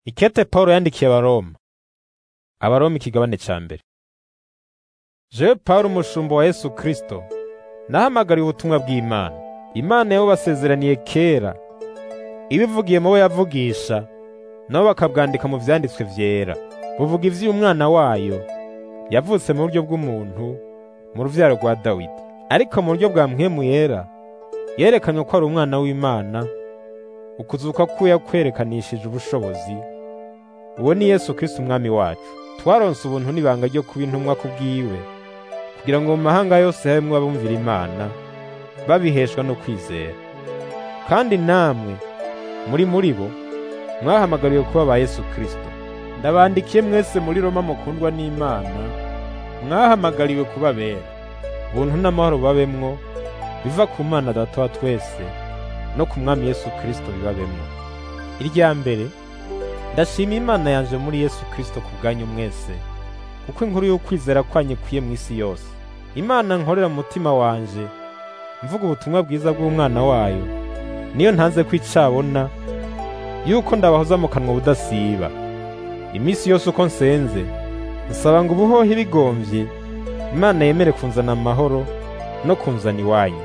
Ikete Pawulo yandikiye Abaroma. Abaroma ikigabane ca mbere. Jewe Pawulo umushumba wa Yesu Kristo, nahamagariye ubutumwa bw'Imana. Imana yabo basezeraniye kera, ibivugiye mu bo yavugisha, nabo bakabwandika mu vyanditswe vyera. Buvuga ivy'umwana wayo, yavutse mu buryo bw'umuntu, mu ruvyaro rwa Dawidi. Ariko mu buryo bwa mpwemu yera, yerekanywe ko ari umwana w'Imana, ukuzuka kwiwe yakwerekanishije ubushobozi, uwo ni Yesu Kristo umwami wacu. Twaronse ubuntu n'ibanga ryo kuba intumwa kubwiwe, kugira ngo mu mahanga yose habemwo abumvira Imana, babiheshwa no kwizera. Kandi namwe, muri muri bo, mwahamagariwe kuba ba Yesu Kristo. Ndabandikiye mwese muri Roma mukundwa n'Imana, mwahamagariwe kuba bera. Ubuntu n'amahoro babemwo, biva ku Mana Data wa twese, no ku Mwami Yesu Kristo bibabemwo. Irya mbere, ndashima Imana yanje muri Yesu Kristo ku bwanyu mwese, kuko inkuru y'ukwizera kwanyu ikwiye mw'isi yose. Imana nkorera mu mutima wanje, mvuga ubutumwa bwiza bw'umwana wayo, niyo ntanze ko icabona, yuko ndabahoza mu kanwa budasiba. Imisi yose uko nsenze, nsaba ngo ubuhohe bigomvye, Imana yemere kunzana amahoro no kunzana iwanyu.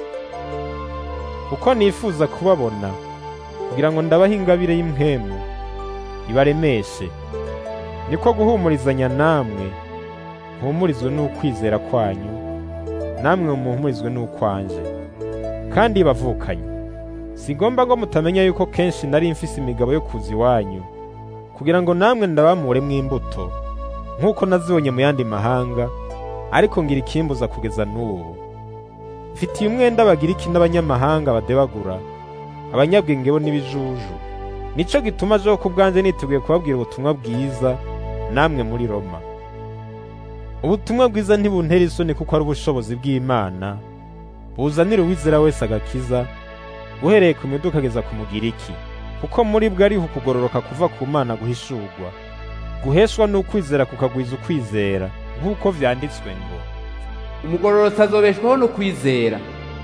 Kuko nifuza kubabona, kugira ngo ndabahe ingabire y'impwemu, ibaremeshe. Niko guhumurizanya namwe, mpumurizwe n'ukwizera kwanyu, namwe muhumurizwe n'ukwanje. Kandi bavukanye, sigomba ngo mutamenya yuko kenshi nari mfise imigabo yo kuza iwanyu, kugira ngo namwe ndabamuremwo imbuto, nk'uko nazibonye mu yandi mahanga, ariko ngira ikimbuza kugeza n'ubu. Mfitiye umwenda Abagiriki n'abanyamahanga badebagura, abanyabwenge bo n'ibijuju. Nico gituma jewe ku bwanje niteguye kubabwira ubutumwa bwiza, namwe muri Roma. Ubutumwa bwiza ntibuntera isoni kuko ari ubushobozi bw'Imana, buzanira uwizera wese agakiza, uhereye ku miduka ageza ku Mugiriki. Kuko muri bwo ariho ukugororoka kuva ku Mana guhishurwa, guheshwa n'ukwizera kukagwiza ukwizera, nk'uko vyanditswe ngo umugororotsi azobeshwaho no kwizera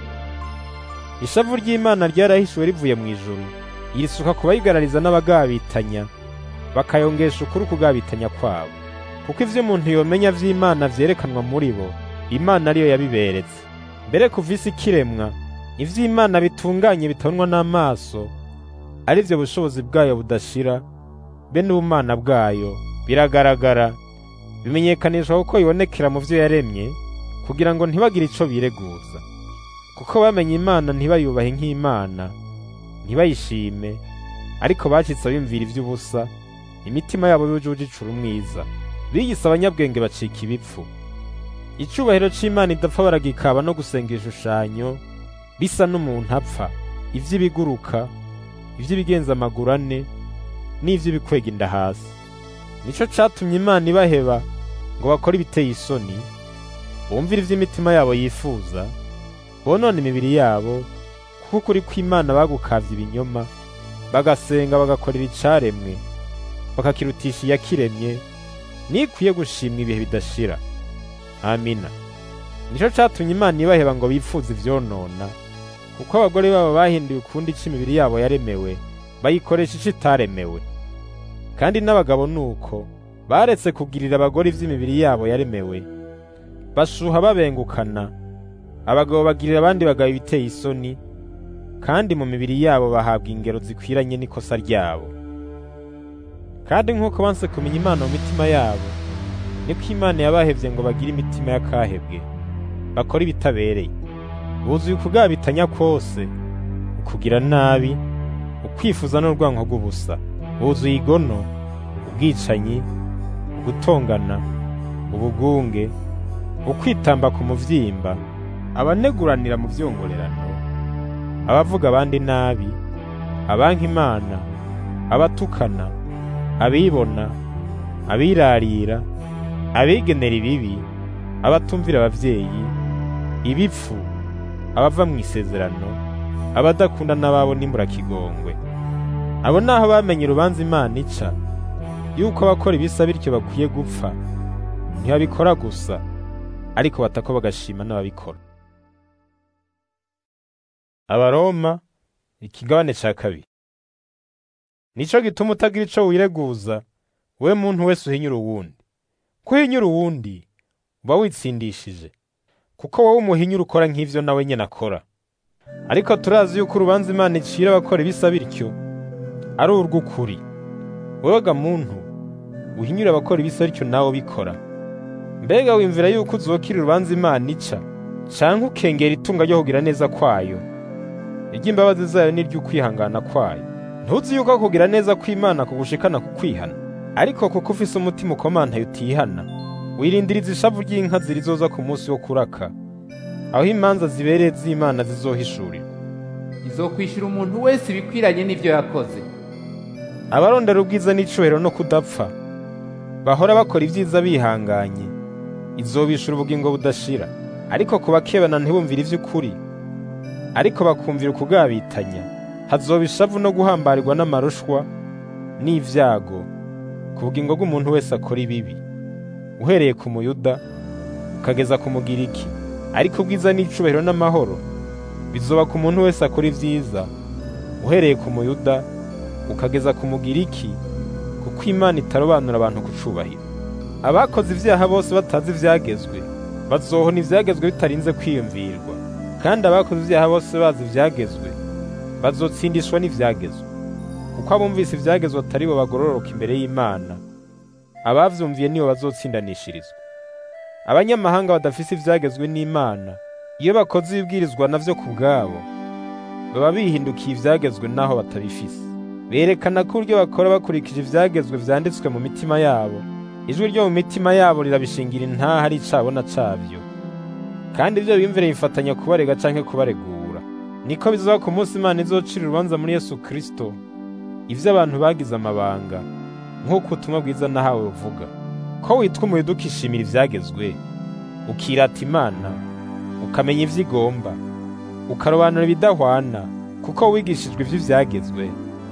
Ishavu ry'Imana ryarahishuwe rivuye mu ijuru, irisuka ku bayigarariza n'abagabitanya, bakayongesha ukuri ukugabitanya kwabo. Kuko ivyo umuntu yomenya vy'Imana vyerekanwa muri bo, Imana ariyo yabiberetse. Mbere kuva isi ikiremwa, ivy'Imana bitunganye bitabonwa n'amaso, arivyo bushobozi bwayo budashira, be n'ubumana bwayo, biragaragara, bimenyekanishwa kuko bibonekera mu vyo yaremye, kugira ngo ntibagire ico bireguza. Kuko bamenye Imana ntibayubahe nk'Imana, ntibayishime, ariko bacitse bimvira ivy'ubusa, imitima yabo yujuje icura umwiza. Biyise abanyabwenge bacika ibipfu. Icubahiro c'Imana idapfa baragikaba no gusenga ibishushanyo, bisa n'umuntu apfa, ivy'ibiguruka, ivy'ibigenza amaguru ane, n'ivy'ibikwega inda hasi. Nico catumye Imana ibaheba ngo bakore ibiteye isoni, bumvire ivy'imitima yabo yifuza, bonone imibiri yabo, kuko ukuri kw'Imana bagukavye ibinyoma, bagasenga bagakorera icaremwe, bakakirutisha iyakiremye, nikwiye gushimwa ibihe bidashira. Amina. Nico catumye Imana ibaheba ngo bifuze ivyonona, kuko abagore babo bahinduye ukundi ico imibiri yabo yaremewe, bayikoresha ico itaremewe. Kandi n'abagabo nuko, baretse kugirira abagore ivy'imibiri yabo yaremewe, bashuha babengukana, abagabo bagirira abandi bagabo ibiteye isoni, kandi mu mibiri yabo bahabwa ingero zikwiranye n'ikosa ryabo. Kandi nk'uko banse kumenya Imana mu mitima yabo, niko Imana yabahevye ngo bagire imitima y'akahebwe, bakore ibitabereye. Buzuye ukugabitanya kwose, ukugira nabi, ukwifuza n'urwanko rw'ubusa. Buzuye igono, ubwicanyi, ugutongana, ubugunge, ukwitamba ku muvyimba, abaneguranira mu vyongorerano, abavuga abandi nabi, abanka Imana, abatukana, abibona, abirarira, abigenera ibibi, abatumvira abavyeyi, ibipfu, abava mu isezerano, abadakunda n'ababo n'imburakigongo. Abo naho bamenye urubanza Imana ica, yuko abakora ibisa bityo bakwiye gupfa, ntibabikora gusa, ariko batako bagashima n'ababikora. Abaroma ikigabane ca kabiri nico gituma utagira ico wireguza we muntu wese uhinyura uwundi ko uhinyura uwundi uba witsindishije kuko wowe umuhinyura ukora nk'ivyo nawe nyene akora ariko turazi yuko urubanza imana icira abakora ibisa bityo ari urw'ukuri wewe ga muntu uhinyura abakora ibisa bityo nawe bikora mbega wimvira yuko uzokira urubanza imana ica canke ukengera itunga ryo kugira neza kwayo iry'imbabazi zayo n'iry'ukwihangana kwayo ntuzi yuko kugira neza kw'imana kugushikana ku kwihana ariko kuko ufise umutima ukomantaye utihana wirindiriza ishavu ry'inka zirizoza ku munsi wo kuraka aho imanza zibereye z'imana zizohishurirwa izokwishyura umuntu wese ibikwiranye n'ibyo yakoze abarondera ubwiza n'icubahiro no kudapfa bahora bakora ibyiza bihanganye izobishura ubugingo budashira ariko ku bakebana ntibumvire ivy'ukuri ariko bakumvira ukugabitanya hazoba ishavu no guhambarirwa n'amarushwa n'ivyago ku bugingo bw'umuntu wese akora ibibi uhereye ku muyuda ukageza ku mugiriki ariko ubwiza n'icubahiro n'amahoro bizoba ku muntu wese akora ivyiza uhereye ku muyuda ukageza ku mugiriki kuko imana itarobanura abantu ku cubahiro abakoze ivyaha bose batazi ivyagezwe bazohona ivyagezwe bitarinze kwiyumvirwa kandi abakoze ivyaha bose bazi ivyagezwe bazotsindishwa n'ivyagezwe kuko abumvise ivyagezwe atari bo bagororoka imbere y'imana abavyumviye nibo bazotsindanishirizwa abanyamahanga badafise ivyagezwe n'imana iyo bakoze ibibwirizwa navyo ku bwabo baba bihindukiye ivyagezwe naho batabifise berekana ko uburyo bakora bakurikije ivyagezwe vyanditswe mu mitima yabo ijwi ryo mu mitima yabo rirabishingira intaha ari icabona cavyo kandi ivyo biyumvire bifatanya kubarega canke kubaregura niko bizoba ku munsi imana izocira urubanza muri yesu kristo ivyo abantu bagize amabanga nk'uko ubutumwa bwiza nahawe buvuga ko witwa umuyuda ukishimira ivyagezwe ukirata imana ukamenya ivyo igomba ukarobanura ibidahwana kuko wigishijwe ivy'ivyagezwe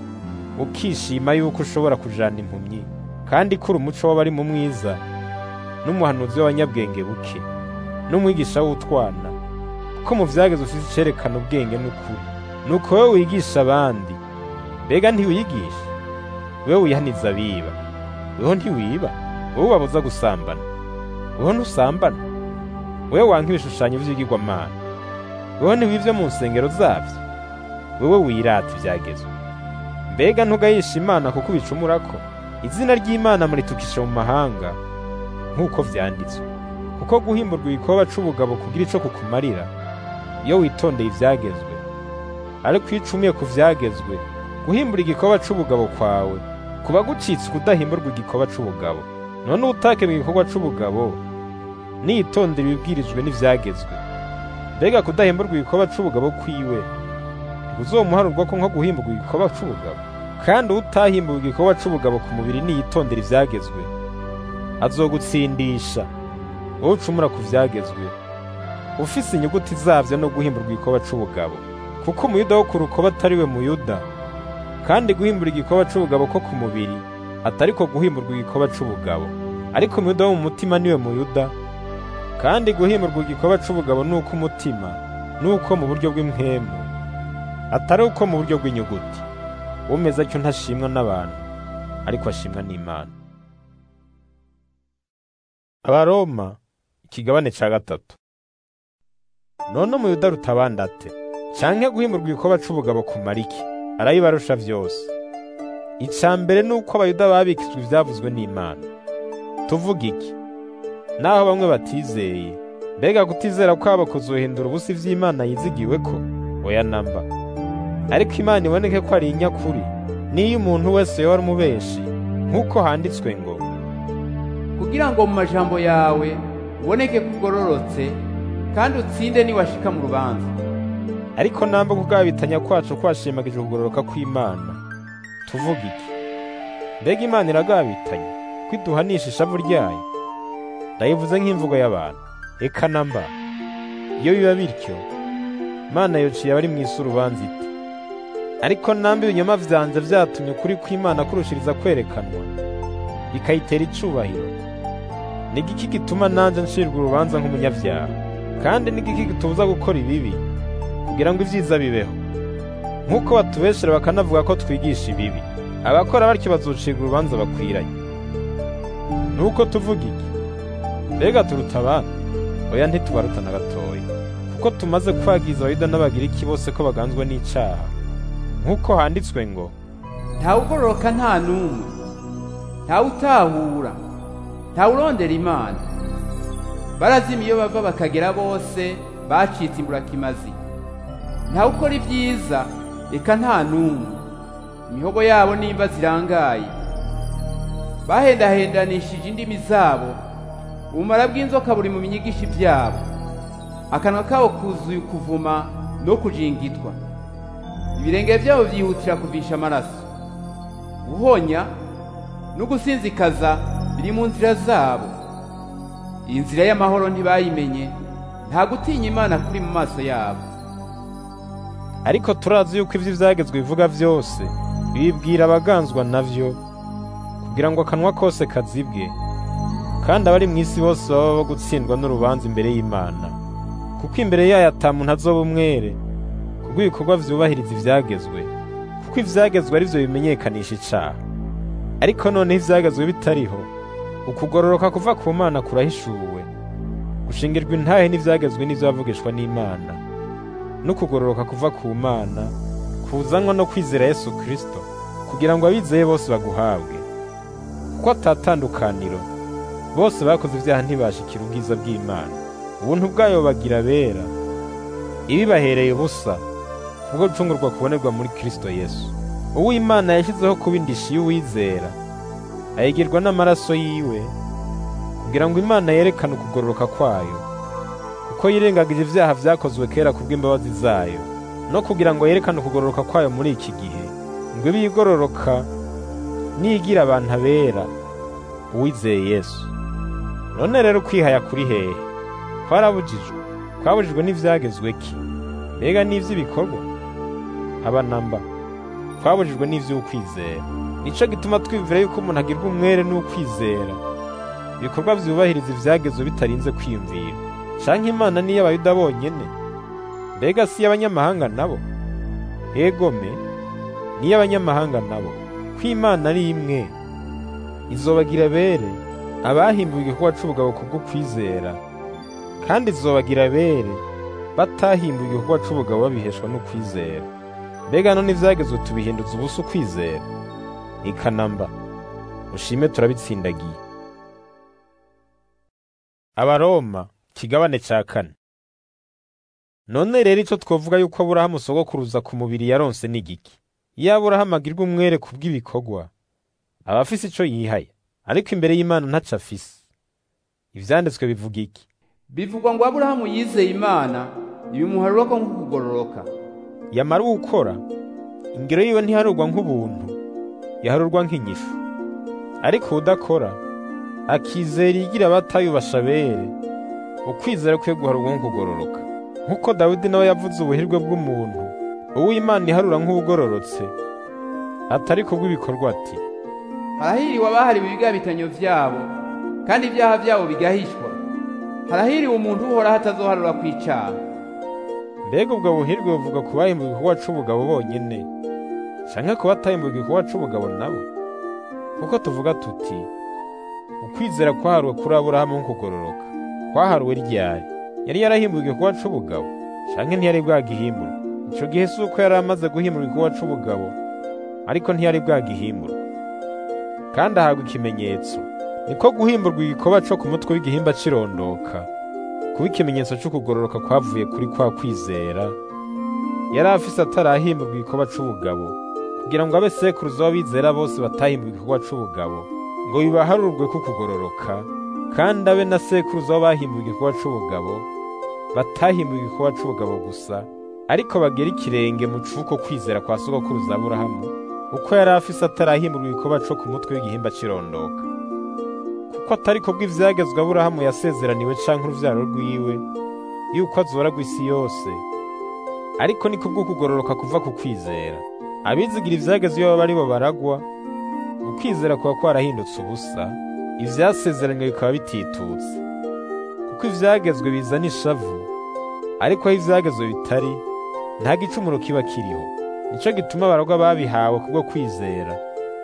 ukishima yuko ushobora kujana impumyi kandi ko uri umuco w'abari mu mwiza n'umuhanuzi w'abanyabwenge buke n'umwigisha w'utwana kuko mu vyagezwe ufise icerekana ubwenge n'ukuri nuko wewe wigisha abandi mbega ntiwiyigisha wewe wihaniza abiba weho ntiwiba wowe ubabuza gusambana weho ntusambana wewe wanka ibishushanyo vy'ibigirwamana weho ntiwivyo mu nsengero zavyo wewe wirata ivyagezwe mbega ntugayisha imana kuko ubicumurako izina ry'imana muritukisha mu mahanga nk'uko vyanditswe kuko guhimburwa igikoba c'ubugabo kugira ico kukumarira iyo witondeye ivyagezwe ariko iyo ucumiye ku vyagezwe guhimbura igikoba c'ubugabo kwawe kuba gucitse ukudahimburwa igikoba c'ubugabo none utake mu gikorwa c'ubugabo niyitondera ibibwirijwe n'ivyagezwe mbega kudahimburwa igikoba c'ubugabo kwiwe ntibuzomuharurwa ko nko guhimburwa igikoba c'ubugabo kandi utahimbuwe igikorwa c'ubugabo ku mubiri niyitondera ivyagezwe azogutsindisha wowe ucumura ku vyagezwe ufise inyuguti zavyo no guhimburwa igikoba c'ubugabo kuko umuyuda wo ku rukoba atari we muyuda kandi guhimbura igikoba c'ubugabo ko ku mubiri atari ko guhimburwa igikoba c'ubugabo ariko umuyuda wo mu mutima niwe muyuda kandi guhimburwa igikoba c'ubugabo ni uko umutima nuko mu buryo bw'impwemu atari uko mu buryo bw'inyuguti umeze atyo ntashimwa n'abantu ariko ashimwa n'imana abaroma ikigabane ca gatatu none umuyuda rutabanda ate canke guhimurwa igikoba c'ubugabo ku mariki arayibarusha vyose ica mbere ni uko abayuda babikijwe ivyavuzwe n'imana tuvuga iki naho bamwe batizeye mbega kutizera kwabo kuzohindura ubusa ivy'imana yizigiwe ko oya namba ariko imana iboneke ko ari inyakuri niyo umuntu wese yoba ari umubeshi nk'uko handitswe ngo kugira ngo mu majambo yawe uboneke ko ugororotse kandi utsinde niwashika mu rubanza ariko namba kugabitanya kwacu kwashimagije ukugororoka kw'imana tuvuga iki mbega imana iragabitanya ko iduhanisha ishavu ryayo ndayivuze nk'imvugo y'abantu eka namba iyo biba bityo imana yociye abari mu isi urubanza iti ariko namba ibinyoma vyanje vyatumye ukuri kw'imana kurushiriza kwerekanwa bikayitera icubahiro ni igiki gituma nanje ncirwa urubanza nk'umunyavyaha kandi ni igiki gitubuza gukora ibibi kugira ngo ivyiza bibeho nk'uko batubeshera bakanavuga ko twigisha ibibi abakora batyo bazucirwa urubanza bakwiranye nuko tuvuga iki mbega turuta abandi oya ntitubaruta na gatoya kuko tumaze kwagiza abayuda n'abagiriki bose ko baganzwa n'icaha nk'uko handitswe ngo ntawugororoka nta n'umwe ntawutahura ntawurondera imana barazima iyo bava bakagera bose bacitse imburakimazi ntawukora ibyiza reka nta n'umwe imihogo yabo nimba zirangaye bahendahendanishije indimi zabo ubumara bw'inzoka buri mu binyigisho byabo akanwa kabo kuzuye ukuvuma no kujingitwa ibirenge byabo byihutira kuvisha amaraso guhonya no gusinzikaza biri mu nzira zabo iyi nzira y'amahoro ntibayimenye nta gutinya imana kuri mu maso yabo ariko turazi yuko ivyo ivyagezwe bivuga vyose bibwira abaganzwa navyo kugira ngo akanwa kose kazibwe kandi abari mu isi bose baba bo gutsindwa n'urubanza imbere y'imana kuko imbere yayo ata muntu azoba umwere kubwo ibikorwa vyubahiriza ivyagezwe kuko ivyagezwe ari vyo bimenyekanisha icaha ariko noneho ivyagezwe bitariho ukugororoka kuva ku mana kurahishuwe gushingirwa intahe n'ivyagezwe n'ivyo bavugishwa n'imana no kugororoka kuva ku mana kuzanwa no kwizera yesu kristo kugira ngo abizeye bose baguhabwe kuko atatandukaniro bose bakoze ivyaha ntibashikira ubwiza bw'imana ubuntu bwayo bagira bera ibibahereye ubusa kubwo gucungurwa kubonerwa muri kristo yesu uwo imana yashyizeho kuba indishi y'uwizera ayigirwa n'amaraso yiwe kugira ngo imana yerekane ukugororoka kwayo kuko yirengagije ivyaha vyakozwe kera kubw'imbabazi zayo no kugira ngo yerekane ukugororoka kwayo muri iki gihe ngo ibe igororoka niyigira abantu abera uwizeye yesu none rero ukwihaya kuri hehe twarabujijwe twabujijwe n'ivyagezwe ki mbega n'ivy'ibikorwa aba namba twabujijwe n'ivy'ukwizera nico gituma twiyumvira yuko umuntu agirwa umwere n'ukwizera ibikorwa vyubahiriza ivyagezwe bitarinze kwiyumvira canke imana niyo abayuda bonyene mbega si y'abanyamahanga nabo egome niyo abanyamahanga nabo ko imana ari imwe izobagira bere abahimbuwe igikorwa c'ubugabo kubwo kwizera kandi izobagira bere batahimbuwe igikorwa c'ubugabo babiheshwa n'ukwizera mbega none ivyagezwe tubihinduza ubusa ukwizera ikanamba ushime turabitsindagiye abaroma kigabane ca kane none rero ico twovuga yuko aburahamu sogokuruza ku mubiri yaronse n'igiki iyo aburahamu agirwa umwere ku bw'ibikorwa aba afise ico yihaya ariko imbere y'imana ntaco afise ivyanditswe bivuga iki bivugwa ngo aburahamu yizeye imana ibimuharura ko nk'ukugororoka yamara uwukora ingero yiwe ntiharurwa nk'ubuntu yaharurwa nk'inyishu ariko udakora akizera igira abatayubasha bere ukwizera kwe guharurwa nk'ukugororoka nk'uko dawidi nawe yavuze ubuhirwe bw'umuntu uw'imana iharura nk'ubugororotse atari kubw'ibikorwa ati harahiriwe abahariwe ibigabitanyo vyabo kandi ibyaha byabo bigahishwa harahiriwe umuntu uhoraho atazoharura kw'icaha mbega ubwo buhirwe buvuga ku bahimbuwe igikorwa c'ubugabo bonyene canke ku batahimbuwe igikorwa c'ubugabo nabo kuko tuvuga tuti ukwizera kwaharuwe kuri aburahamu nk'ukugororoka kwaharuwe ryari yari yarahimbuwe igikorwa c'ubugabo canke ntiyari bwagihimbura ico gihe si uko yari amaze guhimbura igikorwa c'ubugabo ariko ntiyari bwagihimbura kandi ahabwa ikimenyetso niko guhimburwa igikorwa co ku mutwe w'igihimba cirondoka kuba ikimenyetso c'ukugororoka kwavuye kuri kwa kwizera yari afise atarahimburwa igikorwa c'ubugabo kugira ngo abe sekuruza w'abizera bose batahimburwa igikorwa c'ubugabo ngo bibaharurwe kukugororoka kandi abe na sekuruza w'abahimburwa igikorwa c'ubugabo batahimburwa igikorwa c'ubugabo gusa ariko bagera ikirenge mu cuko kwizera kwa sogokuruza aburahamu uko yari afise atarahimburwa igikorwa co ku mutwe w'igihimba cirondoka kuko atari ko bw'ivyagezwe aburahamu yasezeraniwe canke uruvyaro rwiwe yuko azoragwa isi yose ariko ni kubwo kugororoka kuva ku kwizera abizigira ivyagezwe iyo baba ari bo baragwa ukwizera kuba kwarahindutse ubusa ivyasezeranywe bikaba bititutse kuko ivyagezwe bizana ishavu ariko aho ivyagezwe bitari nta gicumuro kiba kiriho nico gituma abaragwa babihawe kubwo kwizera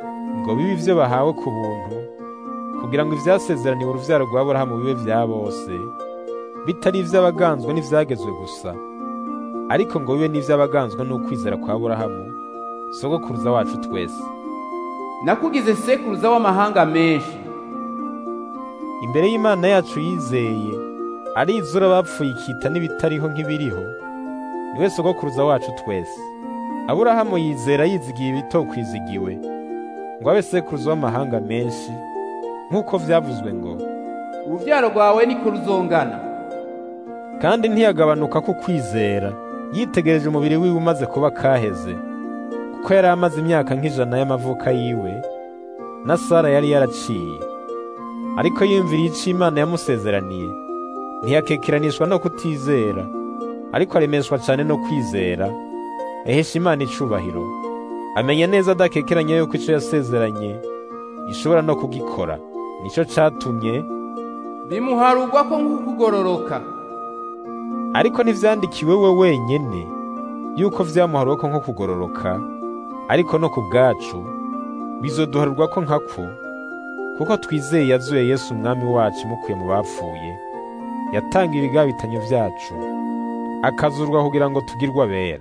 ngo bibe ivyo bahawe ku buntu kugira ngo ivyasezeraniwe uruvyaro rwa Aburahamu bibe vya bose bitari ivy'abaganzwe n'ivyagezwe gusa ariko ngo bibe n'ivy'abaganzwe n'ukwizera kwa Aburahamu sogokuruza wacu twese nakugize sekuruza w'amahanga menshi imbere y'Imana yacu yizeye arizura abapfuye ikita n'ibitariho nk'ibiriho niwe sogokuruza wacu twese Aburahamu yizera yizigiye ibitokwizigiwe ngo abe sekuruza w'amahanga menshi nk'uko vyavuzwe ngo uruvyaro rwawe niko ruzongana kandi ntiyagabanuka ku kwizera yitegereje umubiri wiwe umaze kuba kaheze kuko yari amaze imyaka nk'ijana y'amavuka yiwe na Sara yari yaraciye ariko yiyumviriye ico Imana yamusezeraniye ntiyakekeranishwa no kutizera ariko aremeshwa cane no kwizera ahesha Imana icubahiro amenya neza adakekeranya yuko ico yasezeranye ishobora no kugikora nico catumye bimuharugwa ko nk'ukugororoka ariko ntivyandikiwe we wenyene yuko vyamuharwa ko nko kugororoka ariko no ku bwacu bizoduharurwa ko nkako kuko twizeye yazuye Yesu umwami wacu mukuye mu bapfuye yatanga ibigabitanyo vyacu akazurwa kugira ngo tugirwe abera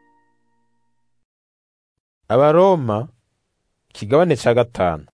abaroma kigabane ca gatanu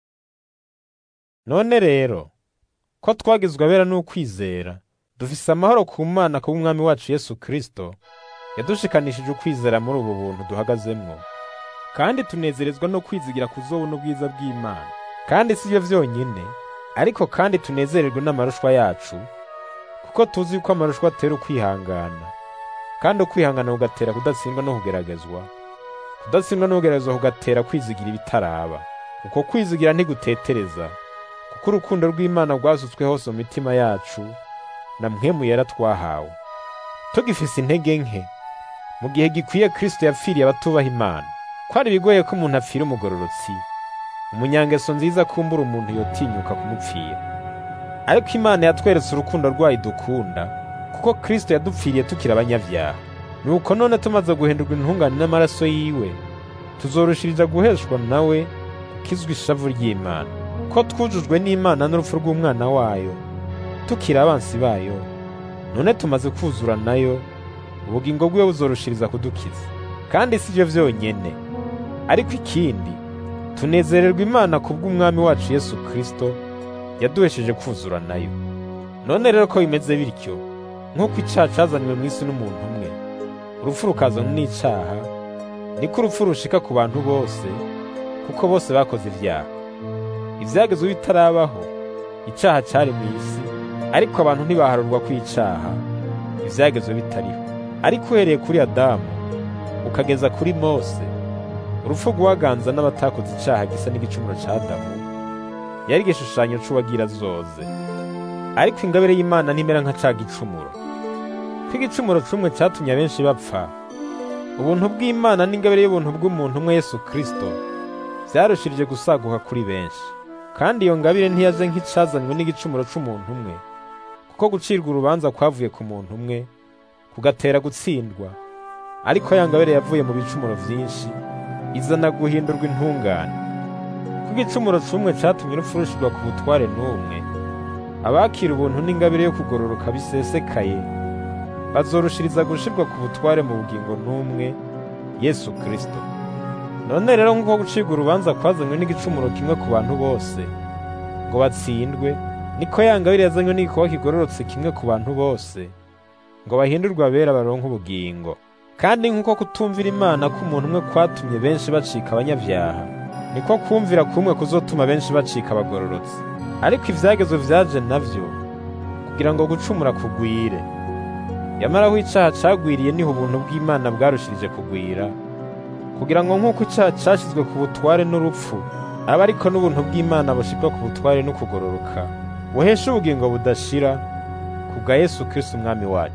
none rero ko twagizwe abera n'ukwizera dufise amahoro ku mana kubw'umwami wacu Yesu Kristo yadushikanishije ukwizera muri ubu buntu duhagazemwo kandi tunezerezwa no kwizigira kuzobona ubwiza bw'Imana kandi si byo vyonyine ariko kandi tunezererwe n'amarushwa yacu kuko tuzi yuko amarushwa atera ukwihangana kandi ukwihangana kugatera kudatsindwa no kugeragezwa kudatsindwa no kugeragezwa kugatera kwizigira ibitaraba uko kwizigira ntigutetereza kuko urukundo rw'Imana rwasutswe hose mu mitima yacu na mpwemu yera twahawe tugifise intege nke mu gihe gikwiye Kristo yapfiriye abatubaha Imana kwari bigoye ko umuntu apfira umugororotsi umunyangeso nziza kumbura umuntu yotinyuka kumupfira ariko Imana yatweretse urukundo rwayo dukunda kuko Kristo yadupfiriye tukiri abanyavyaha nuko none tumaze guhindurwa intungane n'amaraso yiwe tuzorushiriza guheshwa nawe kizwa ishavu ry'Imana ko twujujwe n'Imana n'urupfu rw'umwana wayo tukiri abansi bayo none tumaze kuzura nayo ubugingo bwiwe buzorushiriza kudukiza kandi si byo vyonyene ariko ikindi tunezererwa Imana kubw'umwami wacu Yesu Kristo yaduhesheje kuzura nayo none rero ko bimeze bityo nk'uko icaha cazanywe mw'isi n'umuntu umwe urupfu rukazanwa n'icaha niko urupfu rushika ku bantu bose kuko bose bakoze ivyaha ivyagezwe bitarabaho icaha cari mw'isi ariko abantu ntibaharurwa kw'icaha ivyagezwe bitariho ariko uhereye kuri Adamu ukageza kuri Mose urupfu rwaganza n'abatakoze icaha gisa n'igicumuro ca Adamu yari igishushanyo c'uwagira zoze ariko ingabire y'Imana ntimera nka ca gicumuro ko igicumuro cumwe catumye abenshi bapfa ubuntu bw'Imana n'ingabire y'ubuntu bw'umuntu umwe Yesu Kristo vyarushirije gusaguka kuri benshi kandi iyo ngabire ntiyaje nk'icazanywe n'igicumuro c'umuntu umwe kuko gucirwa urubanza kwavuye ku muntu umwe kugatera gutsindwa ariko ya ngabire yavuye mu bicumuro vyinshi izana guhindurwa intungane ko igicumuro c'umwe catumye urupfu rushirwa ku butware n'umwe abakira ubuntu n'ingabire yo kugororoka bisesekaye bazorushiriza gushirwa ku butware mu bugingo n'umwe Yesu Kristo none rero nk'uko gucirwa urubanza kwazanywe n'igicumuro kimwe ku bantu bose ngo batsindwe niko ya ngabire yazanywe n'igikorwa kigororotse kimwe ku bantu bose ngo bahindurwe abera baronke ubugingo kandi nk'uko kutumvira Imana k'umuntu umwe kwatumye benshi bacika abanyavyaha niko kumvira kumwe kuzotuma benshi bacika abagororotsi ariko ivyagezwe vyaje navyo kugira ngo gucumura kugwire yamara aho icaha cagwiriye niho ubuntu bw'Imana bwarushirije kugwira kugira ngo nk'uko icaha cashizwe ku butware n'urupfu aba ariko n'ubuntu bw'Imana bushirwa ku butware no kugororoka buhesha ubugingo budashira kubwa Yesu Kristo umwami wacu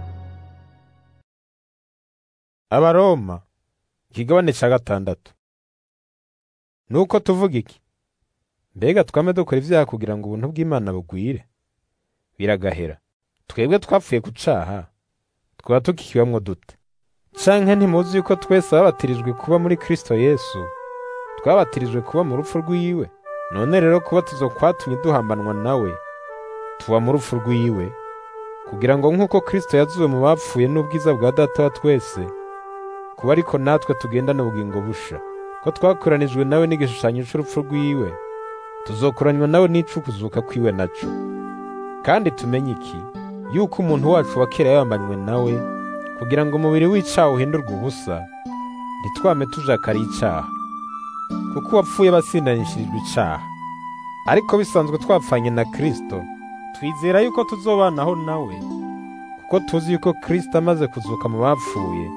Abaroma ikigabane ca gatandatu Nuko tuvuga iki mbega twame dukora ivyaha kugira ngo ubuntu bw'Imana bugwire biragahera twebwe twapfuye ku caha twaba tukikibamwo dute canke ntimuzi yuko twese babatirijwe kuba muri Kristo Yesu twabatirijwe kuba mu rupfu rwiwe none rero kubatizwa kwatumye duhambanwa nawe tuba mu rupfu rwiwe kugira ngo nk'uko kristo yazuwe mu bapfuye n'ubwiza bwa data wa twese kuba ariko natwe tugendana ubugingo busha ko twakoranijwe nawe n'igishushanyo c'urupfu rwiwe tuzokoranywa nawe n'icukuzuka kwiwe naco kandi tumenye iki yuko umuntu wacu wa kera yambanywe nawe kugira ngo umubiri w'icaha uhindurwe ubusa ntitwame tujakariye icaha kuko uwapfuye basindanishirijwe icaha ariko bisanzwe twapfanye na kristo twizera yuko tuzobanaho nawe kuko tuzi yuko kristo amaze kuzuka mu bapfuye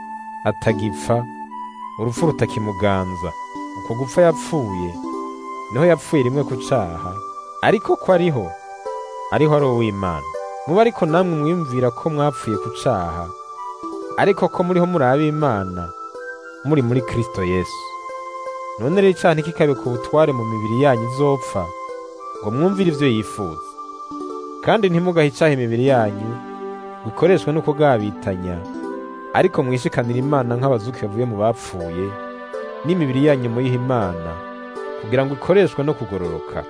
atagipfa urupfu rutakimuganza uko gupfa yapfuye niho yapfuye rimwe ku caha ariko ko ariho ariho ari uw'imana muba ariko namwe mwiyumvira ko mwapfuye ku caha ariko ko muriho muri ab'imana muri muri kristo yesu none rero icaha ntikikabe ku butware mu mibiri yanyu izopfa ngo mwumvire ivyo yifuza kandi ntimugahe icaha imibiri yanyu gukoreshwa no kugabitanya ariko mwishikanira imana nk'abazuki bavuye mu bapfuye n'imibiri yanyu muyiha imana kugira ngo ikoreshwe no kugororoka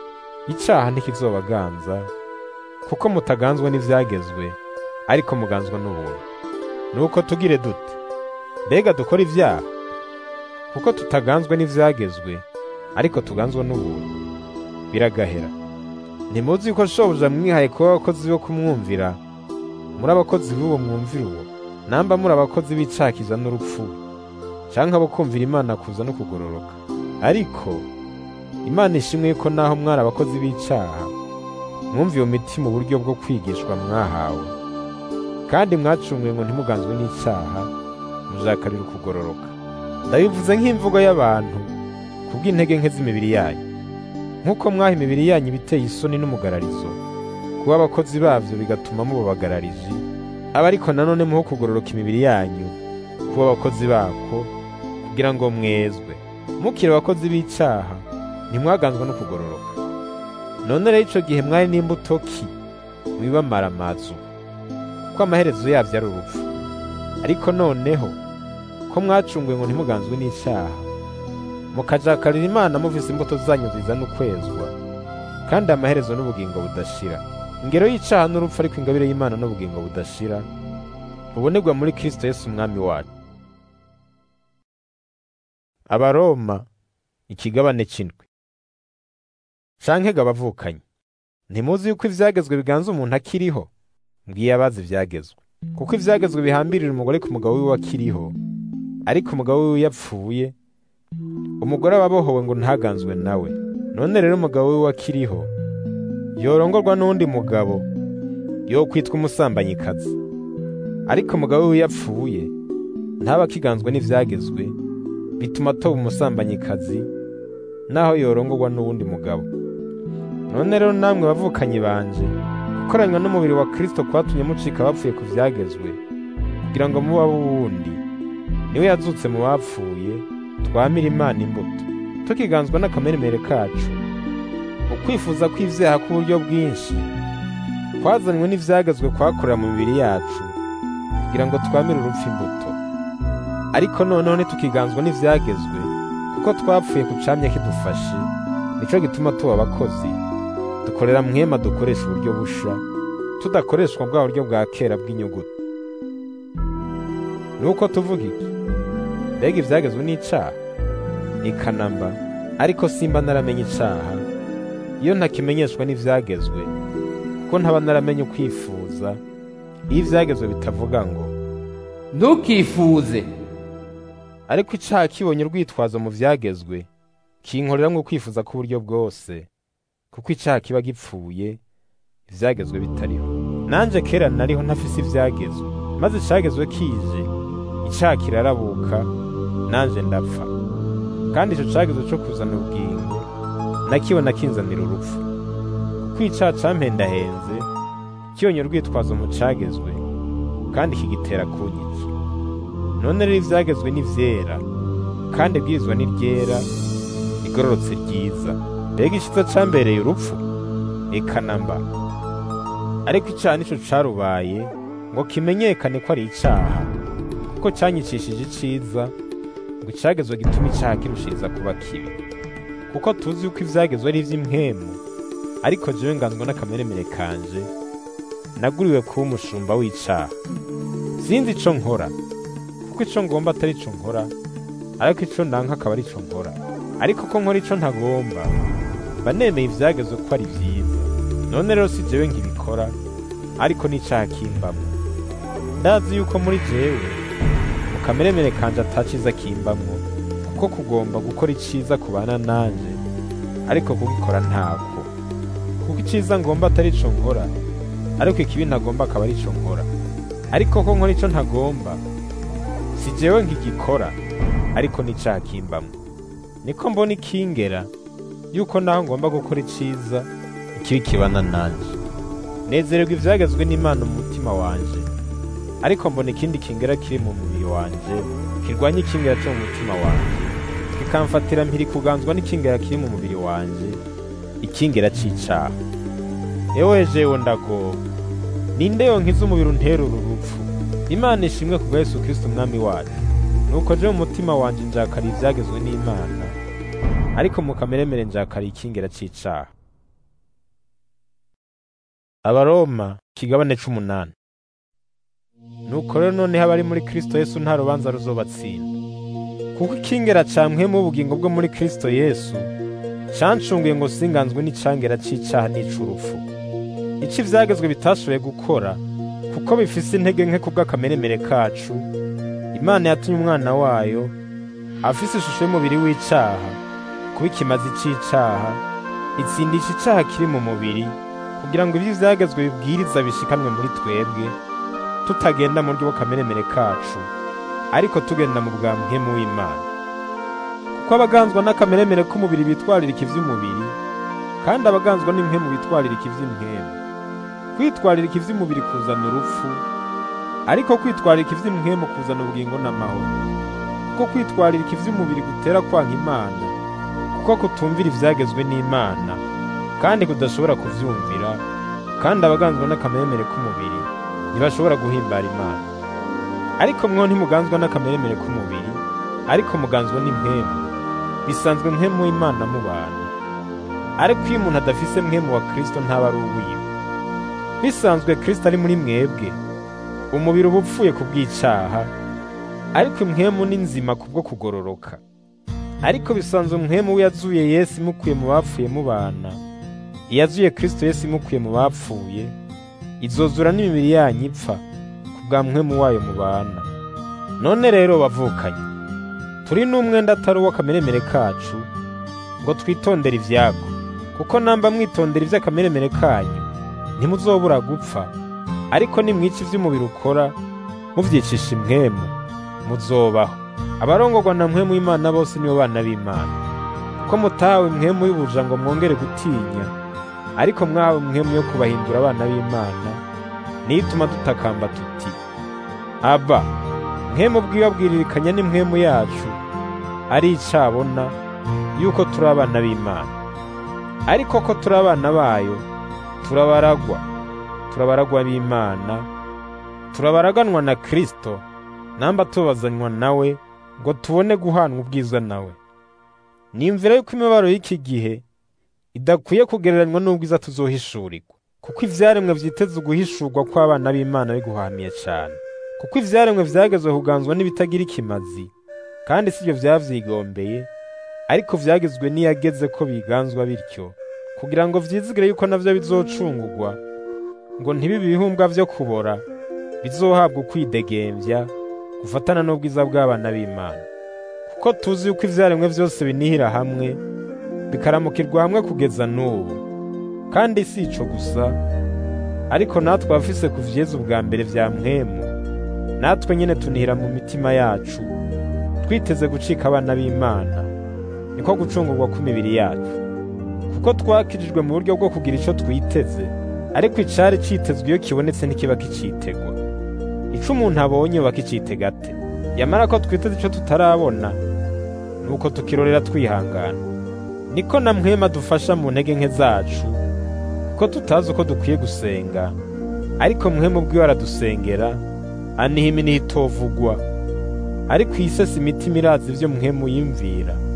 icaha ntikizobaganza kuko mutaganzwa n'ivyagezwe ariko muganzwa n'ubuntu nuko tugire dute mbega dukora ivyaha kuko tutaganzwa n'ivyagezwe ariko tuganzwa n'ubuntu biragahera ntimuzi yuko shobuja mwihaye kuba abakozi bo kumwumvira muri abakozi b'uwo mwumvira uwo namba muri abakozi b'icakiza n'urupfu canke abo kumvira imana kuza no kugororoka ariko imana ishimwe yuko naho mwari abakozi b'icaha mwumviye umutima uburyo bwo kwigishwa mwahawe kandi mwacunguye ngo ntimuganzwe n'icaha mujakarira ukugororoka ndabivuze nk'imvugo y'abantu kubw'intege nke z'imibiri yanyu nk'uko mwaha imibiri yanyu ibiteye isoni n'umugararizo kuba abakozi bavyo bigatuma mubabagararije aba ariko nanone muho kugororoka imibiri yanyu kuba abakozi bako kugira ngo mwezwe mukiri abakozi b'icaha ntimwaganzwa no kugororoka none rero ico gihe mwari n'imbuto ki mwibamara amazu kuko amaherezo yavyo ari urupfu ariko noneho ko mwacunguye ngo ntimuganzwe n'icaha mukajakarira imana muvise imbuto zanyu zizana ukwezwa kandi amaherezo n'ubugingo budashira ingero y'icaha n'urupfu ariko ingabire y'imana n'ubugingo budashira bubonerwa muri kristo yesu umwami wacu abaroma ikigabane c'indwi canke ga bavukanye ntimuzi yuko ivyagezwe biganza umuntu akiriho mbwiye abazi ivyagezwe kuko ivyagezwe bihambirira umugore ku mugabo wiwe akiriho ariko umugabo wiwe yapfuye umugore aba abohowe ngo ntaganzwe nawe none rero umugabo wiwe akiriho yorongorwa n'undi mugabo yo kwitwa umusambanyi-kazi ariko umugabo wiwe yapfuye ntaba akiganzwe n'ivyagezwe bituma atoba umusambanyi-kazi naho yorongorwa n'uwundi mugabo none rero namwe bavukanye banje gukoranywa n'umubiri wa kristo kwatumye mucika bapfuye ku vyagezwe kugira ngo muba wundi niwe yazutse mu bapfuye twamira imana imbuto tukiganzwa n'akameremere kacu ukwifuza kw'ivyaha k'uburyo bwinshi kwazanywe n'ivyagezwe kwakorera mu mibiri yacu kugira ngo twamire urupfu imbuto ariko noneho ntitukiganzwa n'ivyagezwe kuko twapfuye ku camya kidufashe nico gituma tuba abakozi dukorera mwema dukoresha uburyo busha tudakoreshwa bwa buryo bwa kera bw'inyuguti nuko tuvuga iki mbega ivyagezwe n'icaha ikanamba ariko simba naramenye icaha iyo ntakimenyeshwa n'ivyagezwe kuko ntaba naramenye ukwifuza iyo ivyagezwe bitavuga ngo ntukifuze ariko icaha kibonye urwitwazo mu vyagezwe kinkoreramwo kwifuza k'uburyo bwose kuko icaha kiba gipfuye ivyagezwe bitariho nanje kera nariho ntafise ivyagezwe maze icagezwe kije icaha kirarabuka nanje ndapfa kandi ico cagezwe co kuzana ubugingo nakibona kinzanira urupfu kuko icaha campendahenze kibonye urwitwazo mu cagezwe kandi kigitera kunyica none rero ivyagezwe ni vyera kandi ibwirizwa ni ryera rigororotse ryiza mbega iciza cambereye urupfu eka namba ariko icaha nico carubaye ngo kimenyekane ko ari icaha kuko canyicishije iciza ngo icagezwe gituma icaha kirushiriza kuba kibi kuko tuzi yuko ivyagezwe ari ivy'impwemu ariko jewe nganzwa n'akameremere kanje naguriwe kuba umushumba w'icaha sinzi ico nkora kuko ico ngomba atari ico nkora ariko ico ndanka akaba ari ico nkora ariko ko nkora ico ntagomba mba nemeye ivyagezwe ko ari vyiza none rero si jewe nkibikora ariko n'icaha kimbamwo ndazi yuko muri jewe mu kameremere kanje ataciza kimbamwo kuko kugomba gukora iciza kubana nanje ariko kugikora ntako kuko iciza ngomba atari ico nkora ariko ikibi ntagomba akaba ari ico nkora ariko ko nkora ico ntagomba si jewe nkigikora ariko n'icaha kimbamwo niko mbona ikingera yuko naho ngomba gukora iciza ikibi kibana nanje nezererwa ivyagezwe n'imana mu mutima wanje ariko mbona ikindi kingera kiri mu mubiri wanje kirwanya ikingera cyo mu mutima wanje kikamfatira mpiri kuganzwa n'ikingera kiri mu mubiri wanje ikingera c'icaha ewe jewe ndagowe ninde yonkiza umubiri untera uru rupfu imana ishimwe kubwa yesu kristo umwami wacu nuko je mu mutima wanje njakariye ivyagezwe n'imana ariko mu kameremere njakariye ikingera c'icaha abaroma ikigabane c'umunani nuko rero noneho abari muri kristo yesu nta rubanza ruzobatsinda kuko ikingera campwemu ubugingo bwo muri kristo yesu cancunguye ngo singanzwe n'icangera c'icaha n'ic'urupfu ico ivyagezwe bitashoboye gukora kuko bifise intege nke kubw'akameremere kacu imana yatumye umwana wayo afise ishusho y'umubiri w'icaha kuba ikimazi c'icaha itsindisha icaha kiri mu mubiri kugira ngo ivyo ivyagezwe bibwiriza bishikanwe muri twebwe tutagenda mu buryo bw'akameremere kacu ariko tugenda mu bwa mpwemu w'imana kuko abaganzwa n'akameremere k'umubiri bitwaririka ivy'umubiri kandi abaganzwa n'impwemu bitwaririka ivy'impwemu kwitwaririka ivy'umubiri kuzana urupfu ariko kwitwaririka ivy'impwemu kuzana ubugingo n'amahoro kuko kwitwaririka ivy'umubiri gutera kwanka imana kuko kutumvira ivyagezwe n'imana kandi kudashobora kuvyumvira kandi abaganzwa n'akameremere k'umubiri ntibashobora guhimbara imana ariko mwo ntimuganzwa n'akameremere k'umubiri ariko muganzwa n'impwemu bisanzwe mpwemu w'imana mu bantu ariko iyo umuntu adafise mpwemu wa kristo ntaba ari uwiwe bisanzwe kristo ari muri mwebwe umubiri uba upfuye ku bw'icaha ariko impwemu ni nzima kubwo kugororoka ariko bisanzwe mpwemu we yazuye yesu imukuye mu bapfuye mubana iyazuye kristo yesu imukuye mu bapfuye izozura n'imibiri yanyu ipfa ku bwa mpwemu wayo mubana none rero bavukanye turi n'umwenda atari uw'akameremere kacu ngo twitondere ivyago kuko namba mwitondera ivy'akameremere kanyu ntimuzobura gupfa ariko nimwica ivy'umubiri ukora muvyicisha impwemu muzobaho abarongorwa na mpwemu y'imana bose nibo bana b'imana kuko mutahawe impwemu y'ubuja ngo mwongere gutinya ariko mwahawe impwemu yo kubahindura abana b'imana niyo ituma dutakamba tuti aba mpwemu bwibabwiririkanya n'impwemu yacu ari icabona yuko turi abana b'imana ariko ko turi abana bayo turabaragwa turabaragwa b'imana turabaraganwa na kristo namba tubazanywa nawe ngo tubone guhanwa ubwiza nawe nimvira yuko imibabaro y'iki gihe idakwiye kugereranywa n'ubwiza tuzohishurirwa kuko ivyaremwe vyiteze uguhishurwa kw'abana b'imana biguhamiye cane kuko ivyaremwe vyagezwe kuganzwa n'ibitagira ikimazi kandi sivyo vyavyigombeye ariko vyagezwe n'iyageze ko biganzwa bityo kugira ngo vyizigire yuko navyo bizocungurwa ngo ntibibe ibihumbwa vyo kubora bizohabwa ukwidegemvya gufatana n'ubwiza bw'abana b'Imana kuko tuzi yuko ivyaremwe vyose binihira hamwe bikaramukirwa hamwe kugeza n'ubu kandi si ico gusa ariko natwe abafise ku vyeza ubwa mbere vya mpwemu natwe nyene tunihira mu mitima yacu twiteze gucika abana b'Imana niko gucungurwa kw'imibiri yacu kuko twakirijwe mu buryo bwo kugira ico twiteze ariko icari citezwe iyo kibonetse ntikiba kicitegwa ico umuntu abonye yoba kicitega ate yamara ko twiteze ico tutarabona nuko tukirorera twihangana niko na mwema dufasha mu ntege nke zacu kuko tutazi uko dukwiye gusenga ariko mwema ubwiwe aradusengera aniha iminiha itovugwa ariko isesa imitima irazi ivyo mwemu yimvira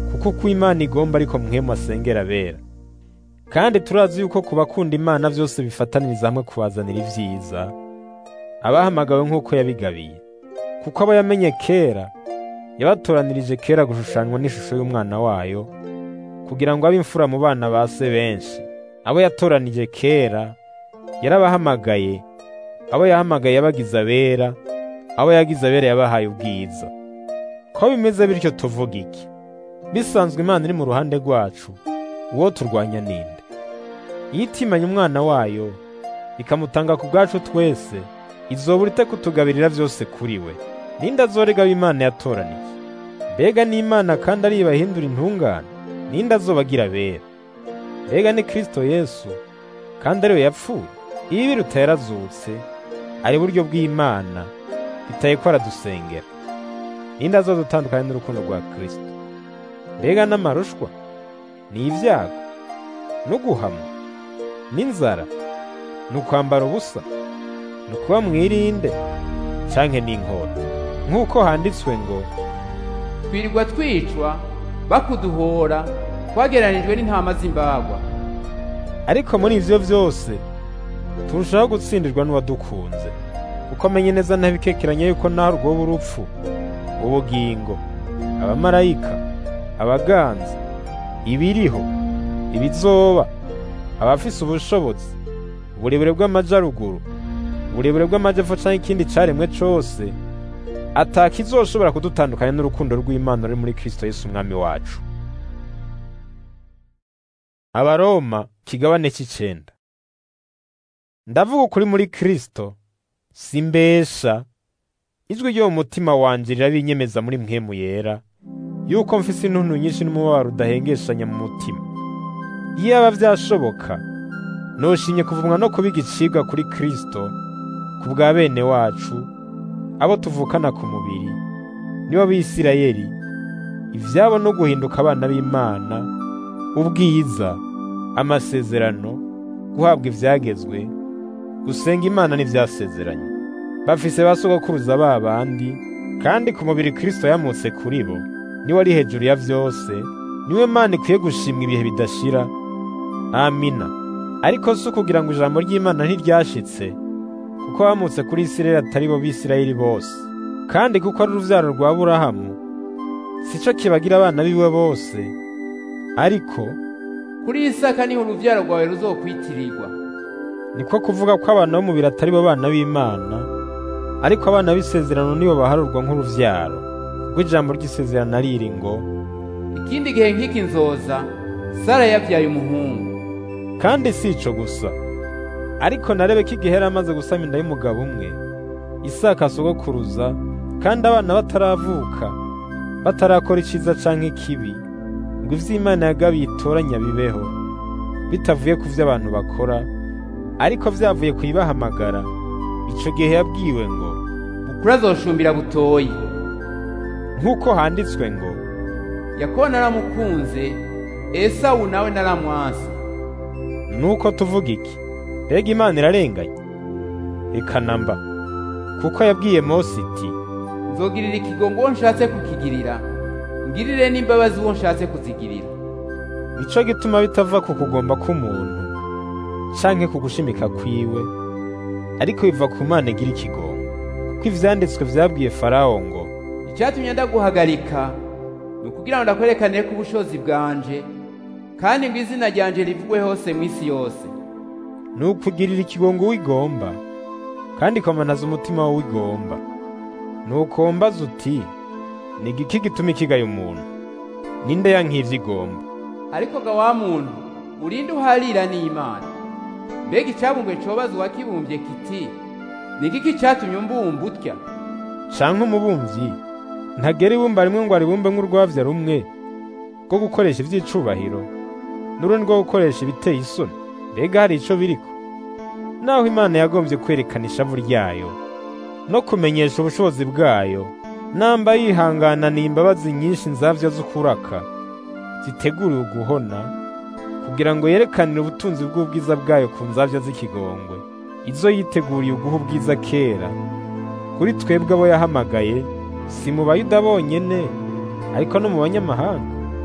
kuko uko imana igomba ariko mwemu asengera abera kandi turazi yuko ku bakunda imana byose bifataniriza hamwe kubazanira ibyiza abahamagawe nk'uko yabigabiye kuko abo yamenye kera yabatoranirije kera gushushanywa n'ishusho y'umwana wayo kugira ngo abe imfura mu bana ba se benshi abo yatoranije kera yarabahamagaye abo yahamagaye yabagize abera abo yagize abera yabahaye ubwiza ko bimeze bityo tuvuga iki bisanzwe imana iri mu ruhande rwacu uwo turwanya ninde iyo itimanye umwana wayo ikamutanga ku bwacu twese izobura ite kutugabirira byose kuri we ninde azorega imana yatoraniye mbega n'imana kandi ari ibahindura intungane ninde azobagira abera mbega ni kristo yesu kandi ariwe yapfuye iyo ibiruta yarazutse ari buryo bw'imana bitaye ko aradusengera ninde azodutandukanya n'urukundo rwa kristo mbega n'amarushwa ni ibyago no guhamwa n'inzara ni ukwambara ubusa ni ukuba mwirinde canke n'inkota nk'uko handitswe ngo twirirwa twicwa bakuduhora twagereranijwe n'intama z'imbagwa ariko muri ivyo vyose turushaho gutsindirwa n'uwadukunze kuko amenye neza ntabikekeranya yuko naho rwoba urupfu ubugingo abamarayika abaganza ibiriho ibizoba abafise ubushobozi uburebure bw'amajaruguru uburebure bw'amajepfo canke ikindi caremwe cose atakizoshobora kudutandukanya n'urukundo rw'Imana ruri muri Kristo Yesu umwami wacu. Abaroma kigabane c'icenda. Ndavuga ukuri muri Kristo, simbesha. Ijwi ryo mu mutima wanje rirabinyemeza muri mpwemu yera, yuko mfise intuntu nyinshi n'umubabaro udahengeshanya mu mutima. Iyaba vyashoboka, noshimye kuvumwa no kuba igicibwa kuri Kristo, ku bwa bene wacu, abo tuvukana ku mubiri nibo b'Isirayeli ivyabo no guhinduka abana b'Imana ubwiza amasezerano guhabwa ivyagezwe gusenga Imana n'ivyasezeranye bafise basogokuruza ba bandi kandi ku mubiri Kristo yamutse kuri bo niwe ari hejuru ya vyose niwe Mana ikwiye gushimwa ibihe bidashira amina ariko si ukugira ngo ijambo ry'Imana ntiryashitse kuko bamutse kuri Isirayeli atari bo b'Isirayeli bose kandi kuko ari uruvyaro rwa Aburahamu sico kibagira abana biwe bose ariko kuri Isaka niho uruvyaro rwawe ruzokwitirirwa niko kuvuga ko abana b'umubiri atari bo bana b'Imana ariko abana b'isezerano nibo baharurwa nk'uruvyaro kuko ijambo ry'isezerano riri ngo ikindi gihe nk'iki nzoza Sara yabyaye umuhungu kandi si ico gusa ariko narebe ko igihe yari amaze gusama inda y'umugabo umwe Isaka asogokuruza kandi abana bataravuka batarakora iciza canke ikibi ngo ivy'Imana yagabiye itoranya bibeho bitavuye ku vyo abantu bakora ariko vyavuye kuyibahamagara ico gihe yabwiwe ngo bukuru azoshumbira butoyi nk'uko handitswe ngo Yakobo naramukunze Esawu nawe naramwanse nuko tuvuga iki mbega Imana irarenganye reka namba kuko yabwiye Mose iti nzogirira ikigongo uwo nshatse kukigirira ngirire n'imbabazi uwo nshatse kuzigirira nico gituma bitava ku kugomba k'umuntu canke ku gushimika kwiwe ariko biva ku Mana igira ikigongo kuko ivyanditswe vyabwiye Farawo ngo icyatumye ndaguhagarika ni ukugira ngo ndakwerekanire ko ubushobozi bwanje kandi ngo izina ryanje rivugwe hose mu isi yose ni ukugirira ikigongo wigomba kandi ikomanaza umutima wawe wigomba nuko mbaza uti ni igiki gituma ikigaye umuntu ninde yankivye igomba ariko ga wa muntu urinde uharira n'Imana mbega icabumbwe cobaza uwakibumbye kiti ni igiki catumye umbumba utya canke umubumvyi ntagera ibumba rimwe ngo aribumbe nk'urwavya rumwe rwo gukoresha ivy'icubahiro n'urundi rwo gukoresha ibiteye isoni mbega hari ico biriko naho imana yagombye kwerekana ishavu ryayo no kumenyesha ubushobozi bwayo namba yihangananiye imbabazi nyinshi nzavya z'ukuraka ziteguriwe guhona kugira ngo yerekanire ubutunzi bw'ubwiza bwayo ku nzavya z'ikigongwe izo yiteguriye uguha ubwiza kera kuri twebwe abo yahamagaye si mu bayuda bonyene ariko no mu banyamahanga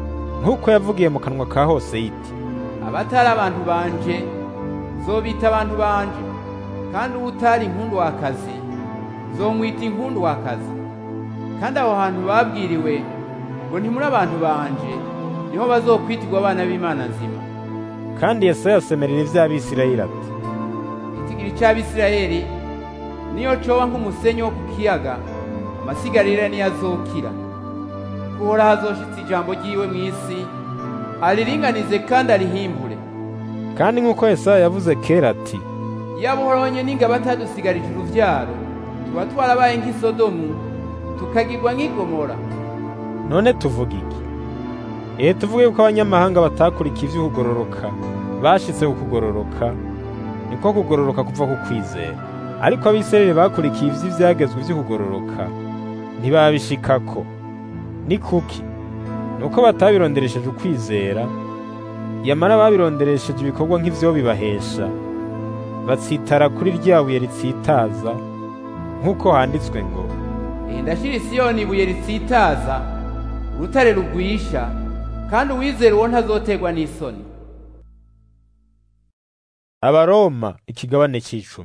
nk'uko yavugiye mu kanwa ka hose yiti abatari abantu banje nzobita abantu banje kandi uwo utari inkundwakazi nzomwita inkundwakazi kandi aho hantu babwiriwe ngo ntimuri abantu banje niho bazokwitirwa abana b'imana nzima kandi yesaya asemerera ivy'abisirayeli ati itigiri c'abisirayeli niyo coba nk'umusenyi wo ku kiyaga amasigarira niyo azokira kuhora hazoshitsa ijambo ryiwe mw'isi ariringanize kandi arihimbure kandi nk'uko yesaya yavuze kera ati iyo abuhoronye n'ingabo atadusigarije uruvyaro tuba twarabaye nk'isodomu tukagirwa nk'igomora none tuvuga iki ehe tuvuge yuko abanyamahanga batakurikiye ivy'ukugororoka bashitse ku kugororoka niko kugororoka kuva ku kwizera ariko abisirayeli bakurikiye ivy'ivyagezwe vy'ukugororoka ntibabishikako ni kuki nuko batabironderesheje ukwizera yamara babironderesheje ibikorwa nk'ivyo bibahesha batsitara kuri rya buye ritsitaza nk'uko handitswe ngo Eh, ndashira isiyoni ibuye ritsitaza urutare rugwisha kandi uwizera uwo ntazoterwa n'isoni abaroma ikigabane c'icumi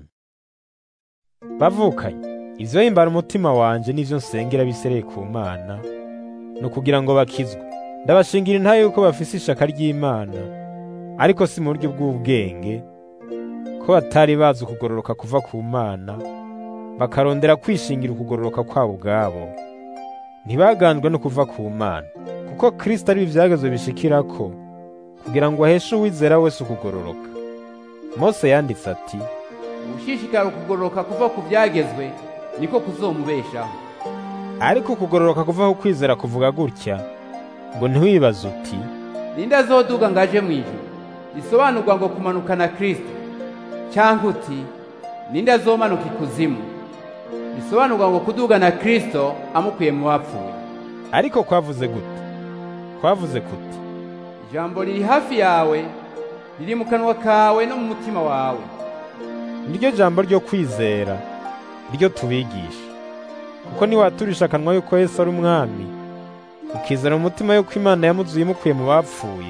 bavukanye ivyo himbara umutima wanje n'ivyo nsengera bisereye ku mana ni ukugira ngo bakizwe ndabashingira intaye yuko bafise ishaka ry'imana ariko si mu buryo bw'ubwenge ko batari bazi ukugororoka kuva ku mana bakarondera kwishingira ukugororoka kwabo ubwabo ntibaganzwe no kuva ku mana kuko kristo ari ivyagezwe bishikirako kugira ngo aheshe uwizera wese ukugororoka mose yanditse ati ugushishikara ukugororoka kuva ku byagezwe niko kuzomubeshaho ariko ukugororoka kuva ku kwizera kuvuga gutya ngo ntiwibaze uti ninde azoduga ngo aje mu ijuru bisobanurwa ngo kumanuka na kristo cyangwa uti ninde azomanuka ikuzimu bisobanurwa ngo kuduga na kristo amukuye mu bapfuye ariko kwavuze gute kwavuze kuti ijambo riri hafi yawe riri mu kanwa kawe no mu mutima wawe niryo jambo ryo kwizera ryo tubigisha kuko niwaturisha akanwa yuko yesu ari umwami ukizera mu mutima yuko imana yamuzuye imukuye mu bapfuye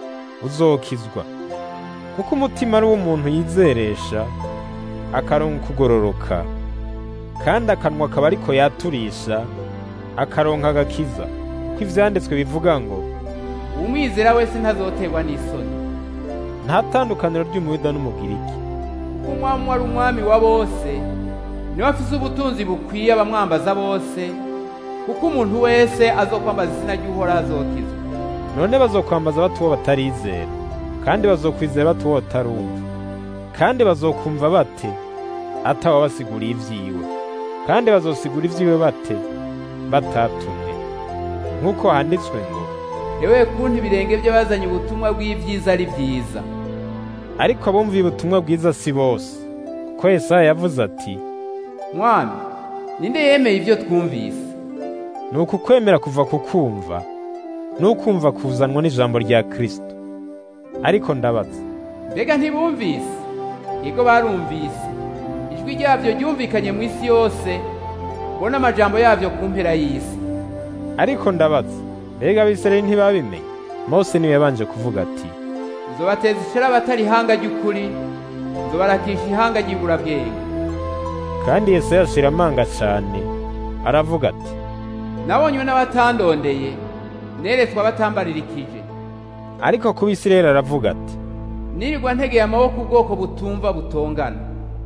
uzokizwa kuko umutima ari uw'umuntu yizeresha akaronka ukugororoka kandi akanwa akaba ariko yaturisha akaronka agakiza kuko ivyanditswe bivuga ngo umwizera wese ntazoterwa n'isoni nta tandukaniro ry'umuyuda n'umugiriki kuko umwami wari umwami wa bose niwe afise ubutunzi bukwiye abamwambaza bose kuko umuntu wese azokwambaza izina ry'uhoraho azokizwa none bazokwambaza bati uwo batarizera kandi bazokwizera bati uwo batarumva kandi bazokumva bate atawabasiguriye ivyiwe kandi bazosigura ivyiwe bate batatumwe nk'uko handitswe ngo ewe kuntu ibirenge by'abazanye ubutumwa bw'ibyiza ari byiza ariko abumviye ubutumwa bwiza si bose kuko yesaya yavuze ati mwami ninde yemeye ibyo twumvise ni uku kwemera kuva ku kumva n'ukumva kuzanwa n'ijambo rya kristo ariko ndabaza mbega ntibumvise yego barumvise ijwi ryabyo ryumvikanye mu isi yose ubona amajambo yabyo ku mpera y'isi ariko ndabaza mbega abisirayeli ntibabimenye mose niwe yabanje kuvuga ati nzobateza ishara abatari ihanga ry'ukuri nzobarakisha ihanga ry'iburabwenge kandi yesaya ashira amanga cane aravuga ati nabonywe n'abatandondeye neretswe abatambaririkije ariko ku bisirayeli aravuga ati nirirwa ntegeye amaboko ubwoko butumva butongana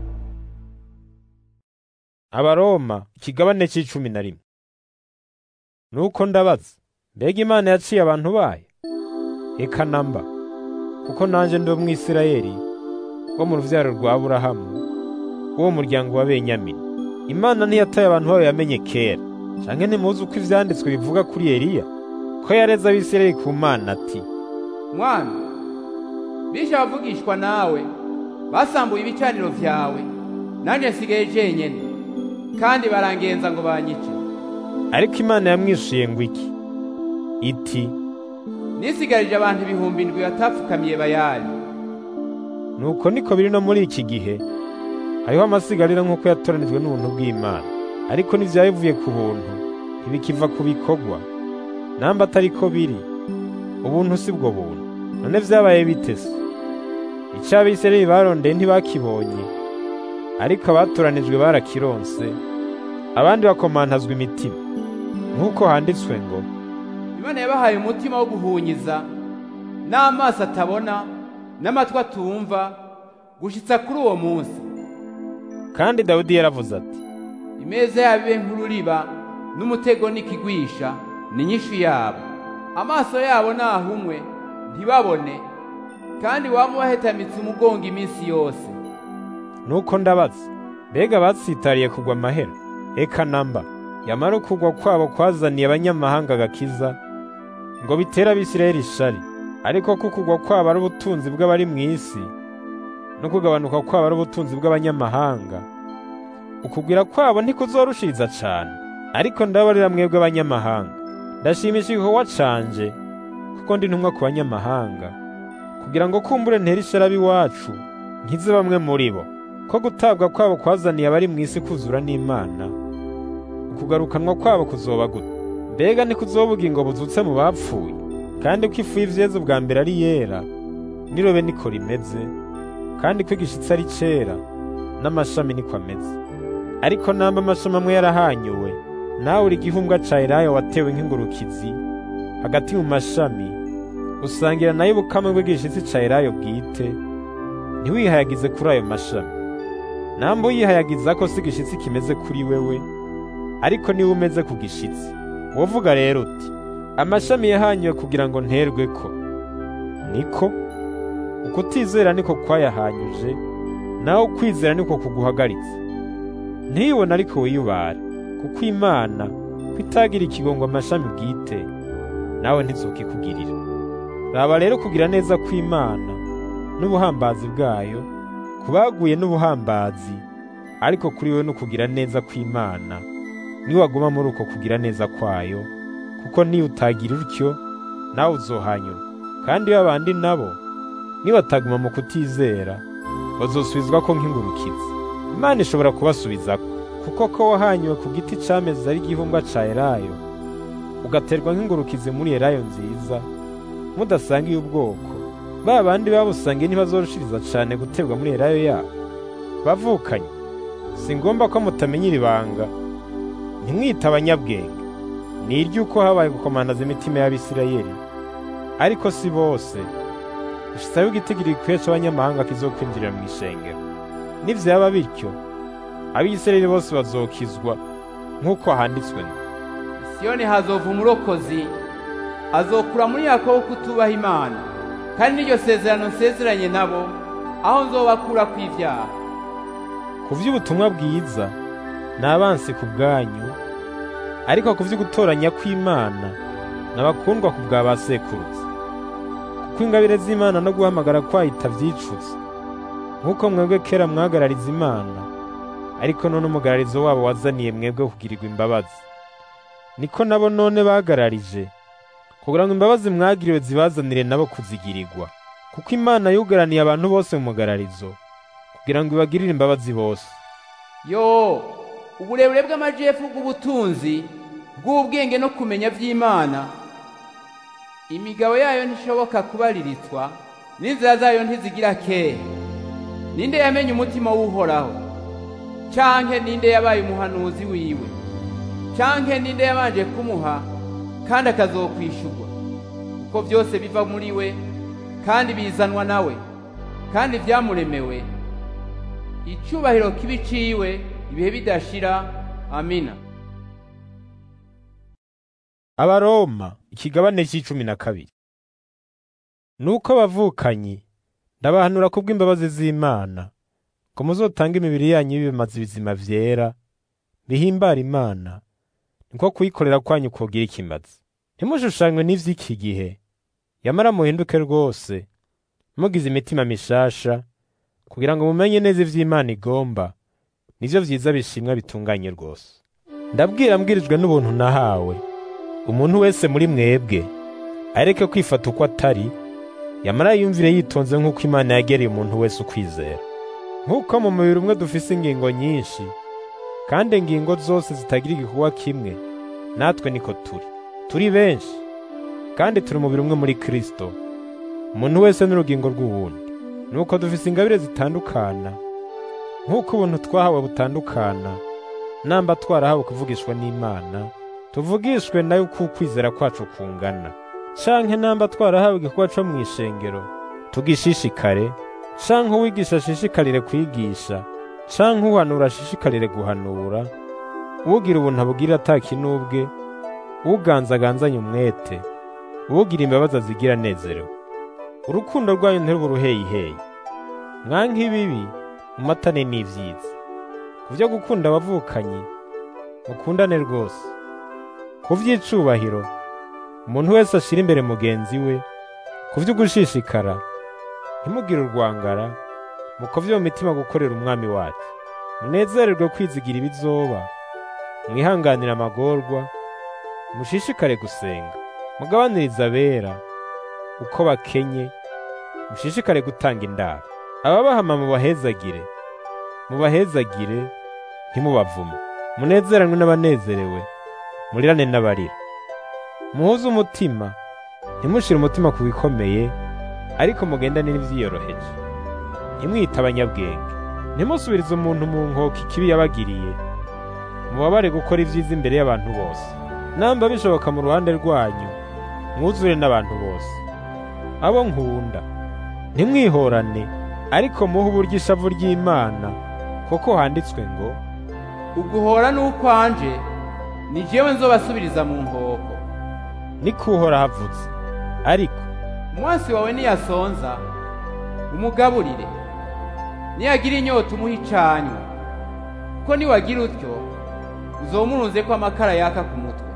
abaroma ikigabane c'icumi na rimwe nuko ndabaza mbega imana yaciye abantu bayo eka namba kuko nanje ndi umwisirayeli wo mu ruvyaro rwa aburahamu w'uwo muryango wa benyamini imana ntiyataye abantu bayo yamenye kera canke ntimuzi uko ivyanditswe bivuga kuri eliya ko yareze abisirayeli ku mana ati mwami bishe abavugishwa nawe basambuye ibicaniro vyawe nanje nsigaye jenyene kandi barangenza ngo banyice ariko imana yamwishuye ngo iki iti nisigarije abantu ibihumbi indwi batapfukamiye bayali nuko niko biri no muri iki gihe hariho amasigarira nk'uko yatoranijwe n'ubuntu bw'imana ariko n'ivyabivuye ku buntu ntibikiva ku bikorwa namba atari ko biri ubuntu si bwo buntu none vyabaye bite se ico abisirayeli barondeye ntibakibonye ariko abatoranijwe barakironse abandi bakomantazwa imitima nk'uko handitswe ngo imana yabahaye umutima wo guhunyiza n'amaso atabona n'amatwi atumva gushitsa kuri uwo munsi kandi dawudi yaravuze ati imeza yabo ibe nk'ururiba n'umutego n'ikigwisha ni nyinshi yabo amaso yabo nahumwe ntibabone kandi waba ubahetamitse umugongo iminsi yose nuko ndabaza mbega batsitariye kugwa amahera eka namba yamara ukugwa kwabo kwazaniye abanyamahanga agakiza ngo bitere abisirayeli ishari ariko ko ukugwa kwabo ari ubutunzi bw'abari mu isi no kugabanuka kwabo ari ubutunzi bw'abanyamahanga ukugwira kwabo ntikuzorushiriza cane ariko ndabarira mwebwe abanyamahanga ndashimisha igikorwa canje kuko ndi ntumwa ku banyamahanga kugira ngo kumbure ntere ishari ab'iwacu nkize bamwe muri bo ko gutabwa kwabo kwazaniye abari mu isi kuzura n'Imana ukugarukanwa kwabo kuzoba gute mbega ntikuzoba ubugingo buzutse mu bapfuye kandi ko ifu y'ivyeze bwa mbere ari yera nirobe niko rimeze kandi ko igishitsi ari cera n'amashami niko ameze ariko namba amashami amwe yarahanyuwe nawe uri igihumbwa ca Elayo watewe nk'ingurukizi hagati mu mashami usangira nayo ubukame bw'igishitsi ca Elayo bwite ntiwihayagize kuri ayo mashami namba uyihayagiza ko si igishitsi kimeze kuri wewe ariko niwe umeze ku gishitsi wovuga rero uti amashami yahanyuwe kugira ngo nterwe ko niko ukutizera niko kwayahanyuje nawe ukwizera niko kuguhagaritse ntiyibone ariko wiyubare kuko imana ko itagira ikigongo amashami bwite nawe ntizokikugirira raba rero kugira neza kw'imana n'ubuhambazi bwayo kubaguye n'ubuhambazi ariko kuri we no kugira neza kw'imana niwaguma muri uko kugira neza kwayo kuko niyo utagira utyo nawe uzohanyura kandi babandi nabo nibataguma mu kutizera bazosubizwa ko nk'ingurukizi imana ishobora kubasubizako kuko ko wahanyuwe ku giti cameze ari igihumbwa ca elayo ugaterwa nk'ingurukizi muri elayo nziza mudasangiye ubwoko ba bandi babusangiye ntibazorushiriza cane guterwa muri elayo yabo bavukanye si ngombwa ko mutamenya iri banga ntimwite abanyabwenge ni iry'uko habaye gukomandaza imitima y'abisirayeli ariko si bose ishitsaho igitigiri gikwiye c'abanyamahanga kizokwinjirira mu ishengero nivyaba bityo abisirayeli bose bazokizwa nk'uko handitswe ngo siyoni hazova umurokozi azokura muri yakobo kutubaha imana kandi n'iryo sezerano nsezeranye nabo aho nzobakura kw'ivyaha ku vy'ubutumwa bwiza ni abansi ku bwanyu ariko ku vy'ugutoranya kw'imana ni abakundwa ku bwa ba sekuruza kuko ingabire z'imana no guhamagara kwayo itavyicutse nk'uko mwebwe kera mwagarariza imana ariko none umugararizo wabo wazaniye mwebwe kugirirwa imbabazi niko nabo none bagararije kugira ngo imbabazi mwagiriwe zibazanire nabo kuzigirirwa kuko imana yugaraniye abantu bose mu mugararizo kugira ngo ibagirire imbabazi bose yo uburebure bw'amajepfu bw'ubutunzi bw'ubwenge no kumenya vy'imana imigabo yayo ntishoboka kubariritswa n'inzira zayo ntizigira kera ninde yamenye umutima w'uhoraho canke ninde yabaye umuhanuzi wiwe canke ninde yabanje kumuha kandi akazokwishurwa kuko vyose biva muri we kandi bizanwa nawe kandi vyamuremewe icubahiro kibi ciwe ibihe bidashira amina abaroma ikigabane c'icumi na kabiri nuko abavukanyi ndabahanura kubw'imbabazi z'imana ko muzotanga imibiri yanyu y'ibimazi bizima vyera bihimbara imana niko kuyikorera kwanyu kogira ikimazi ntimushushanywe n'ivy'iki gihe yamara muhinduke rwose mugize imitima mishasha kugira ngo mumenye neza ivy'imana igomba nivyo vyiza bishimwa bitunganye rwose ndabwira mbwirijwe n'ubuntu nahawe umuntu wese muri mwebwe areke kwifata uko atari yamara yumvire yitonze nk'uko imana yagereye umuntu wese ukwizera nk'uko mu mubiri umwe dufise ingingo nyinshi kandi ingingo zose zitagira igikorwa kimwe natwe niko turi turi benshi kandi turi umubiri umwe muri Kristo umuntu wese n'urugingo rw'uwundi nuko dufise ingabire zitandukana nk'uko ubuntu twahawe butandukana namba twarahawe kuvugishwa n'Imana tuvugishwe nayo uko ukwizera kwacu kungana canke namba twarahawe igikorwa co mw'ishengero tugishishikare canke uwigisha ashishikarire kwigisha canke uhanura ashishikarire guhanura ugira ubuntu abugirira atakinubwe uganzaganzanya umwete ugira imbabazi azigira anezerewe urukundo rwanyu ntiruba uruheyiheyi mwanka ibibi mumatane n'ivyiza ku vyo gukunda abavukanyi mukundane rwose ku vy'icubahiro umuntu wese ashira imbere mugenzi we ku vy'ugushishikara ntimugire urwangara mukovye mu mitima gukorera umwami wacu munezererwe kwizigira ibizoba mwihanganire amagorwa mushishikare gusenga mugabanirize abera uko bakenye mushishikare gutanga indaro ababahama mubahezagire mubahezagire ntimubavume munezeranwe n'abanezerewe murirane n'abarira muhuze umutima ntimushire umutima ku bikomeye ariko mugendane n'ivyiyoroheje ntimwite abanyabwenge ntimusubirize umuntu mu nkoko ikibi yabagiriye mubabare gukora ivyiza imbere y'abantu bose namba bishoboka mu ruhande rwanyu mwuzure n'abantu bose abo nkunda ntimwihorane ariko muhe uburyo ishavu ry'Imana kuko handitswe ngo uguhora n'ukwanje ni jewe nzobasubiriza mu nkoko nikuhora havutse ariko umwansi wawe niyasonza umugaburire niyagira inyota umuha icanywa kuko niwagira utyo uzomurunzeko amakara yaka ku mutwe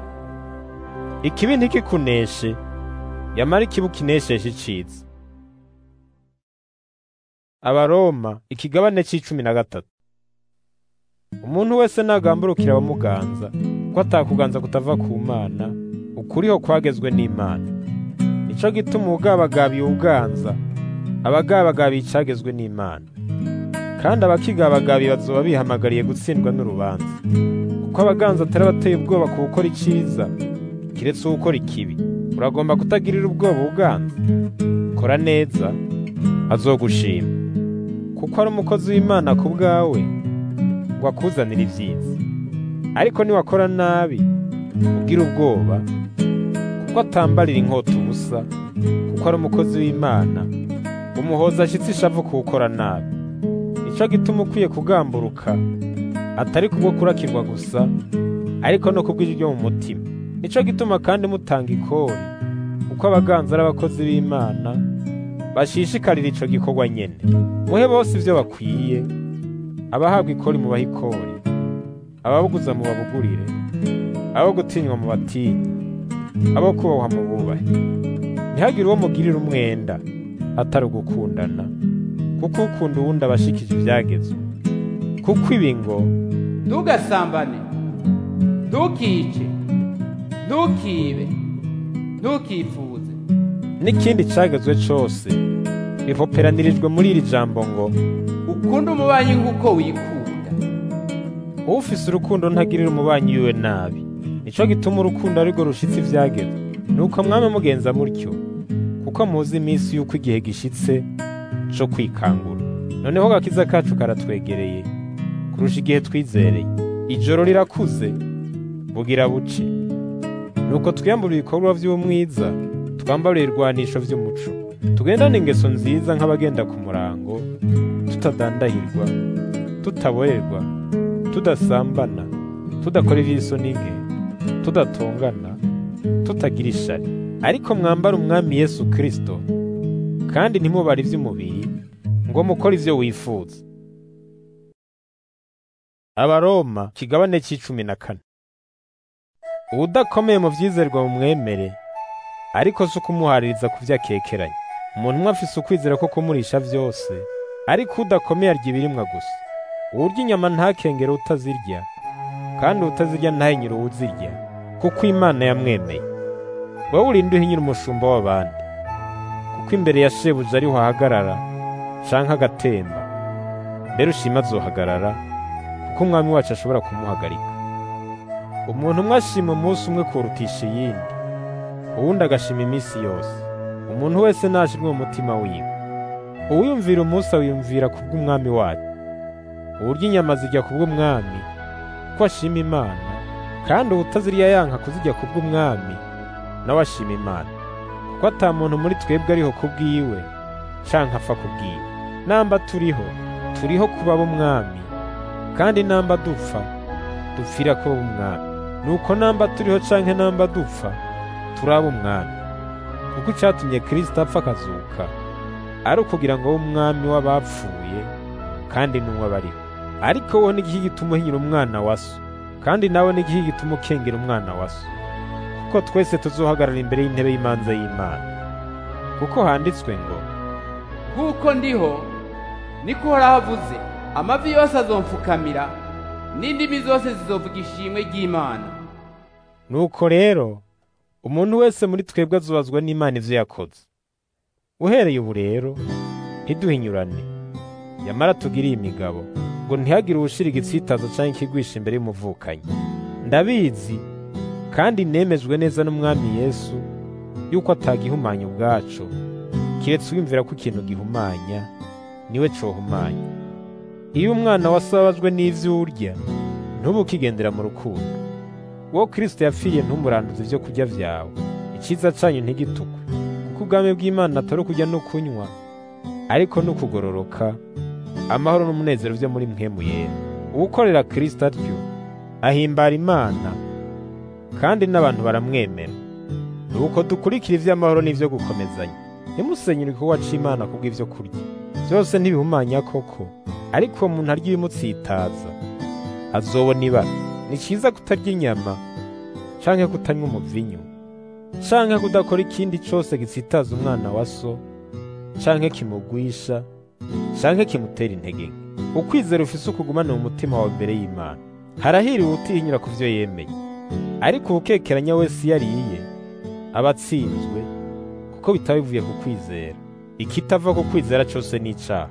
ikibi ntikikuneshe yamara ikibi kinesheshe iciza abaroma ikigabane c'icumi na gatatu umuntu wese nagamburukira abamuganza ko atakuganza kutava ku mana ukuriho kwagezwe n'imana nico gituma ubugabagabiye ubuganza abagabagabiye icagezwe n'imana kandi abakigabagabiye bazoba bihamagariye gutsindwa n'urubanza kuko abaganza atari abateye ubwoba ku gukora iciza kiretse uwukora ikibi uragomba kutagirira ubwoba ubuganza kora neza azogushima kuko ari umukozi w'imana ku bwawe ngo akuzanire ibyiza ariko niwakora nabi ugira ubwoba kuko atambarira inkota ubusa kuko ari umukozi w'imana umuhoza ashitse ishavu kuwukora nabi nico gituma ukwiye kugamburuka atari kubwo kurakirwa gusa ariko no kubw'ijwi ryo mu mutima nico gituma kandi mutanga ikori kuko abaganza ari abakozi b'imana bashishikarira ico gikorwa nyene muhe bose ivyo bakwiye abahabwa ikori mubahe ikori ababuguza mubabugurire abo gutinywa mu batinyi abo kubahwa mu bubahe ntihagire uwo mugirira umwenda atari ugukundana kuko ukunda uwundi aba ashikije ivyagezwe kuko ibi ngo ntugasambane ntukice ntukibe ntukifuze n'ikindi cagezwe cose bipoperanirijwe muri iri jambo ngo ukunde umubanyi nk'uko wikunda ufise urukundo ntagirira umubanyi wiwe nabi nico gituma urukundo arirwo rushitse ivyagezwe nuko mwame mugenza mutyo kuko muzi iminsi y'uko igihe gishitse co kwikangura noneho gakiza kacu karatwegereye kurusha igihe twizereye ijoro rirakuze bugira buce nuko twiyambura ibikorwa vy'umwiza twambara ibirwanisho vy'umuco tugendane ingeso nziza nk'abagenda ku murango tutadandahirwa tutaborerwa tudasambana tudakora ivy'isoni nke tudatongana tutagira ishari ariko mwambara umwami yesu kristo kandi ntimubare ivy'umubiri ngo mukore ivyo wifuza abaroma kigabane c'icumi na kane uwudakomeye mu vyizerwa mu mwemere ariko si ukumuhaririza ku vyo akekeranya umuntu umwe afise ukwizera ko kumurisha vyose ariko udakomeye arya ibirimwa gusa uwurya inyama ntakengere utazirya kandi utazirya ntahinyire uwuzirya kuko imana yamwemeye wowe urinde uhinyira umushumba w'abandi kuko imbere ya shebuja ariho ahagarara canke agatemba mbere ushima azohagarara kuko umwami wacu ashobora kumuhagarika umuntu umwe ashima umunsi umwe kurutisha iyindi uwundi agashima iminsi yose umuntu wese nashirwe mu mutima wiwe uwiyumvira umunsi awiyumvira kubw'umwami wacu uwurya inyama zijya kubw'umwami ko ashima imana kandi uwutazirya yanka kuzijya kubw'umwami nawe ashima imana kuko ata muntu muri twebwe ariho kubwiwe canke apfa kubwiwe namba turiho turiho kuba b'umwami kandi namba dupfa dupfira kuba b'umwami nuko namba turiho canke namba dupfa turaba umwami kuko icatumye kristo apfa akazuka ari ukugira ngo abe umwami w'abapfuye kandi n'umwe abariho ariko wowe n'igihe gituma uhinyura umwana wa so kandi nawe n'igihe gituma ukengera umwana wa so kuko twese tuzohagarara imbere y'intebe y'imanza y'imana kuko handitswe ngo nk'uko ndiho niko uhoraho avuze amavi yose azomfukamira n'indimi zose zizovuga ishimwe ry'imana nuko rero umuntu wese muri twebwe azubazwa n'imana ivyo yakoze uhereye ubu rero ntiduhinyurane yamara tugiriye imigabo ngo ntihagire uwushira igitsitazo canke ikigwisha imbere y'umuvukanyi ndabizi kandi nemejwe neza n'umwami yesu yuko atagihumanya ubwacu kiretse wiyumvira ko ikintu gihumanya niwe cohumanya iyo umwana wasabajwe n'ivyo urya ntubu ukigendera mu rukundo uwo kristo yapfiriye ntumuranduze ivyo kurya vyawe iciza canyu ntigitukwe kuko ubwami bw'imana atari ukurya no kunywa ariko no kugororoka amahoro n'umunezero vyo muri mpwemu yera uwukorera kristo atyo ahimbara imana kandi n'abantu baramwemera nuko dukurikira ivy'amahoro n'ivyo gukomezanya ntimusenyure igikorwa c'imana kubw'ivyo kurya vyose ntibihumanya koko ariko uwo muntu arya ibimutsitaza azobona ibara ni ciza kutarya inyama canke kutanywa umuvinyu canke kudakora ikindi cose gitsitaza umwana wa so canke kimugwisha canke kimutera intege nke ukwizera ufise ukugumana mu mutima wawe imbere y'imana harahiriwe utihinyura ku vyo yemeye ariko uwukekeranya wese iyo ariye aba atsinzwe kuko bitaba bivuye ku kwizera ikitava ku kwizera cose ni icaha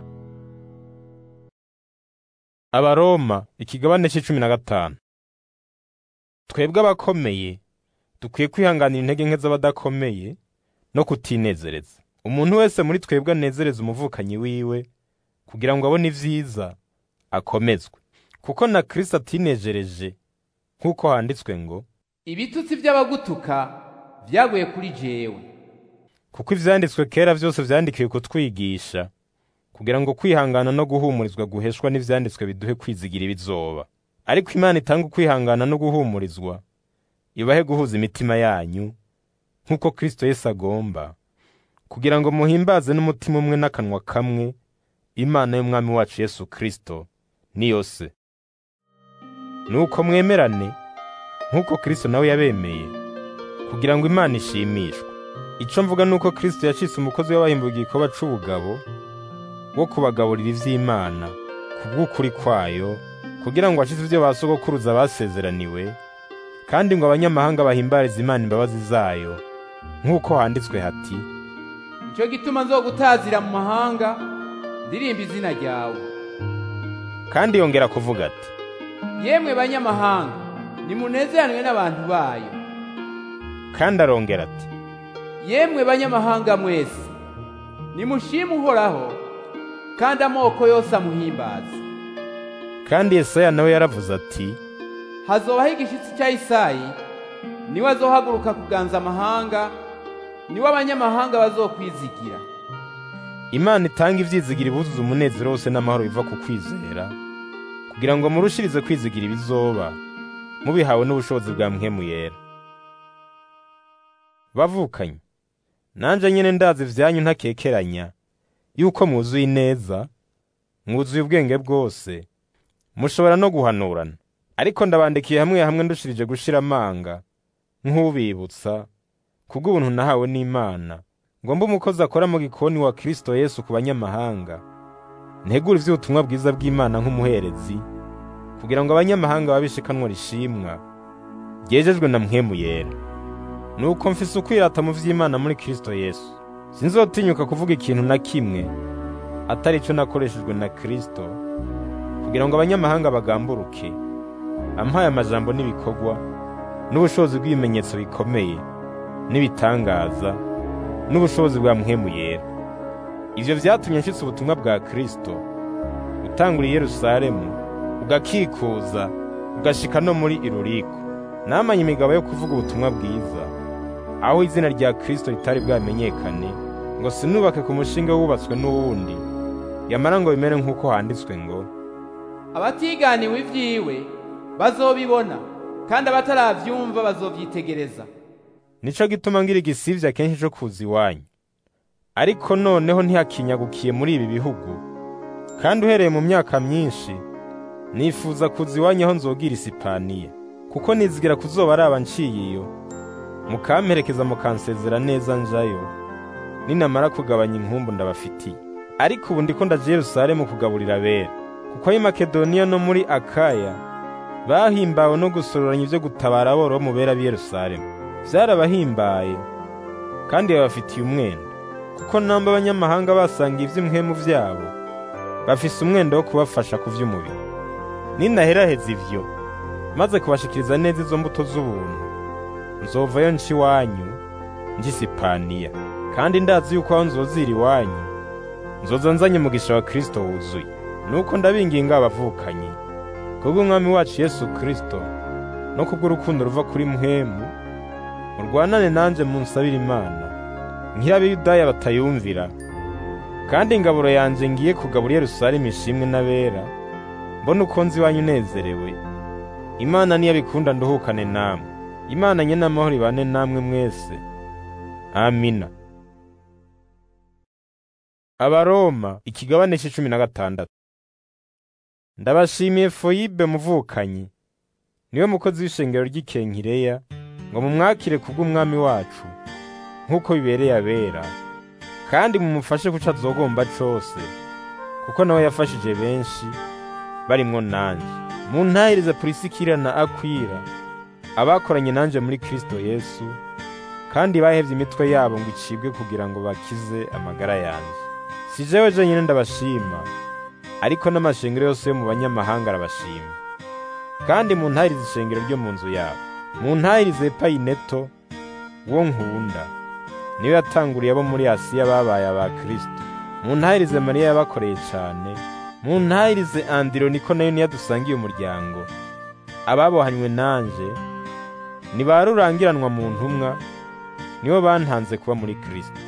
abaroma ikigabane c'icumi na gatanu twebwe abakomeye dukwiye kwihanganira intege nke z'abadakomeye no kutinezereza umuntu wese muri twebwe anezereza umuvukanyi wiwe kugira ngo abone ivyiza akomezwe kuko na kristo atinejereje nk'uko handitswe ngo ibitutsi by'abagutuka vyaguye kuri jewe kuko ivyanditswe kera vyose vyandikiwe kutwigisha kugira ngo kwihangana no guhumurizwa guheshwa n'ivyanditswe biduhe kwizigira ibizoba ariko imana itanga ukwihangana no guhumurizwa ibahe guhuza imitima yanyu nk'uko kristo yesu agomba kugira ngo muhimbaze n'umutima umwe n'akanwa kamwe imana y'umwami wacu yesu kristo niyo se nuko mwemerane nk'uko kristo nawe yabemeye kugira ngo imana ishimishwe ico mvuga nuko kristo yacitse umukozi w'abahimbuye igikorwa c'ubugabo wo kubagaburira ivy'imana kubw'ukuri kwayo kugira ngo ashize ivyo basogokuruza basezeraniwe kandi ngo abanyamahanga bahimbarize imana imbabazi zayo nk'uko handitswe hati nico gituma nzogutazira mu mahanga ndirimba izina ryawe kandi yongera kuvuga ati yemwe banyamahanga nimunezeranwe n'abantu bayo kandi arongera ati yemwe banyamahanga mwese nimushime uhoraho kandi amoko yose amuhimbaze kandi yesaya nawe yaravuze ati hazobaho igishitsi cya Isayi niwe azohaguruka kuganza amahanga niwe abanyamahanga bazokwizigira imana itanga ivyizigira ibuzuza umunezero wose n'amahoro biva ku kwizera kugira ngo murushirize kwizigira ibizoba mubihawe n'ubushobozi bwa mpwemu yera bavukanye nanje nyene ndazi ivyanyu ntakekeranya yuko mwuzuye ineza mwuzuye ubwenge bwose mushobora no guhanurana ariko ndabandikiye hamwe hamwe ndushirije gushira amanga nk'ubibutsa kubw'ubuntu nahawe n'Imana ngo mbe umukozi akora mu gikoni wa Kristo Yesu ku banyamahanga ntegura ivy'ubutumwa bwiza bw'Imana nk'umuherezi kugira ngo abanyamahanga babishikanwa rishimwa ryejejwe na mpwemu yera nuko mfise ukwirata mu vy'Imana muri Kristo Yesu sinzotinyuka kuvuga ikintu na kimwe atari ico nakoreshejwe na Kristo kugira ngo abanyamahanga bagamburuke ampaye amajambo n'ibikorwa n'ubushobozi bw'ibimenyetso bikomeye n'ibitangaza n'ubushobozi bwa mpwemu yera ivyo vyatumye nshitse ubutumwa bwa kristo utangura i yerusalemu ugakikuza ugashika no muri iruriko namanye imigabo yo kuvuga ubutumwa bwiza aho izina rya kristo ritari bwamenyekane ngo sinubake ku mushinga wubatswe n'uwundi yamara ngo bimere nk'uko handitswe ngo abatiganiwe ivyiwe bazobibona kandi abataravyumva bazovyitegereza nico gituma ngira igisivya kenshi co kuza iwanyu ariko noneho ntihakinyagukiye muri ibi bihugu kandi uhereye mu myaka myinshi nifuza kuza iwanyu aho nzogira isipaniya kuko nizigira kuzoba araba nciye iyo mukamperekeza mukansezera neza njayo ninamara kugabanya inkumbu ndabafitiye ariko ubu ndiko ndaje Yerusalemu kugaburira abera kuko ari Makedoniya no muri Akaya bahimbawe no gusororanya ivyo gutabara aboro mu bera b'i Yerusalemu vyarabahimbaye kandi babafitiye umwenda kuko namba abanyamahanga basanga ivy'imwemu vyabo bafise umwenda wo kubafasha kuvy'umubiri ninaheraheza ivyo maze kubashikiriza neza izo mbuto z'ubuntu nzovayo nca iwanyu nja Isipaniya kandi ndazi yuko aho nzozira iwanyu nzoza nzanye umugisha wa Kristo wuzuye nuko ndabinginga abavukanyi kubw'umwami wacu Yesu Kristo no kubw'urukundo ruva kuri muhemu murwanane nanje munsabire Imana nk'irabiyudaya batayumvira kandi ingaburo yanje ngiye kugabura Yerusalemu ishimwe n'abera mbona uko nzi iwanyu unezerewe Imana niyo bikunda nduhukane namwe Imana nye n'amahoro ibane namwe mwese Amina Abaroma ikigabane c'icumi na gatandatu Ndabashimiye Foyibe muvukanyi niwe mukozi w'ishengero ry'ikenkireya ngo mumwakire kubw'umwami wacu nk'uko bibereye abera kandi mumufashe kuco azogomba cose kuko nawe yafashije benshi barimwo nanje muntahirize Prisikila na Akwila abakoranye nanje muri Kristo Yesu kandi bahevye imitwe yabo ngo icibwe kugira ngo bakize amagara yanje si jewe jenyine ndabashima ariko n'amashengero yose yo mu banyamahanga arabashima kandi muntahirize ishengero ryo mu nzu yabo muntahirize Epayineto wo nkunda niwe yatanguriye abo muri Asiya babaye aba Kristo muntahirize Mariya yabakoreye cane muntahirize Andironiko nayo niyo dusangiye umuryango ababohanywe nanje ni ba rurangiranwa mu ntumwa nibo bantanze kuba muri Kristo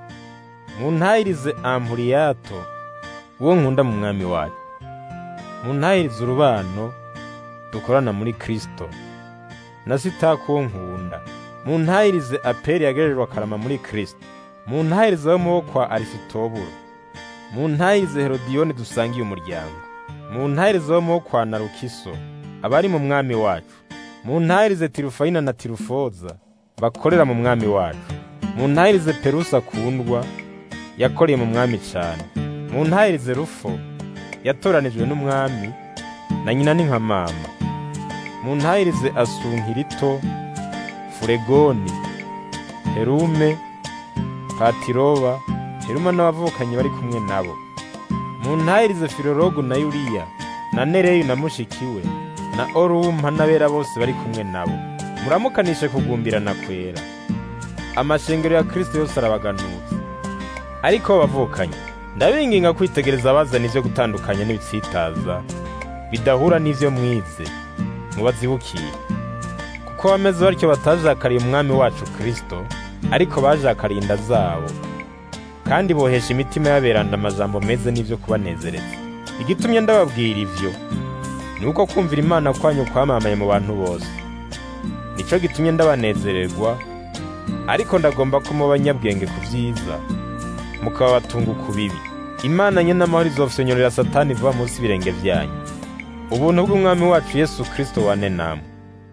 muntahirize Ampuriyato uwo nkunda mu mwami wacu muntahirize urubano dukorana muri Kristo na Sitako uwo nkunda muntahirize Aperi yagerejwe akarama muri Kristo muntahirize abo mubo kwa Arisitoburo muntahirize Herodiyoni dusangiye umuryango muntahirize abo mubo kwa Narukiso abari mu mwami wacu muntahirize Tirufayina na Tirufoza bakorera mu mwami wacu muntahirize Perusa akundwa yakoreye mu mwami cane muntahirize Rufo yatoranijwe n'umwami na nyina ni nka mama muntahirize Asunkirito Furegoni Herume Patiroba Heruma n'abavukanyi bari kumwe nabo muntahirize Filologu na Yuriya na Nereyu na mushikiwe na Orumpa n'abera bose bari kumwe nabo muramukanishe kugumbirana kwera amashengero ya Kristo yose arabaganutse ariko bavukanye ndabinginga kwitegereza abazana ivyo gutandukanya n'ibitsitaza bidahura n'ivyo mwize mubazibukiye kuko bameze batyo batajakariye umwami wacu Kristo ariko bajakariye inda zabo kandi bohesha imitima y'aberanda amajambo meze n'ivyo kubanezereza igitumye ndababwira ivyo ni uko kumvira imana kwanyu kwamamaye mu bantu bose nico gitumye ndabanezererwa ariko ndagomba ko muba banyabwenge ku vyiza mukaba batunga ku bibi imana nye n'amahoro izofyonyorera satani vuba munsi y'ibirenge vyanyu ubuntu bw'umwami wacu yesu kristo wane namwe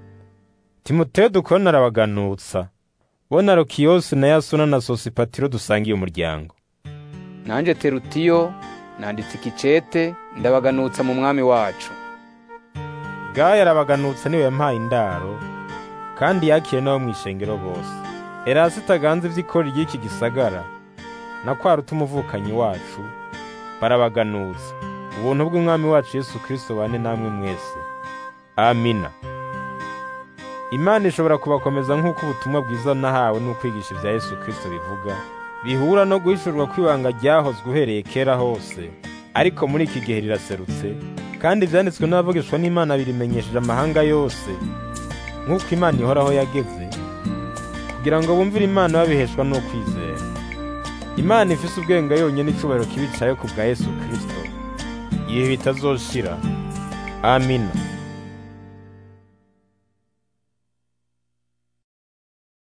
timoteyo dukorana arabaganutsa bo na rokiyose na yasona na sosipatiro dusangiye umuryango nanje terutiyo nanditse ikicete ndabaganutsa mu mwami wacu gaya arabaganutsa niwe yampaye indaro kandi yakire n'abo mw'ishengero bose erasi itaganze ivy'ikori ry'iki gisagara na kwa ruta umuvukanyi wacu barabaganutsa ubuntu bw'umwami wacu yesu kristo bane namwe mwese amina imana ishobora kubakomeza nk'uko ubutumwa bwiza nahawe n'ukwigisha ibya yesu kirisito bivuga bihura no guhishurwa kw'ibanga ryahozwe uhereye kera hose ariko muri iki gihe riraserutse kandi ibyanditswe n'abavugishwa n'imana birimenyesheje amahanga yose nk'uko imana ihoraho yageze kugira ngo bumvire imana babiheshwa n'ukwizera imana ifise ubwenge yonyine icubahiro kibicaye ku bwa yesu kirisito ibihe bitazoshira amina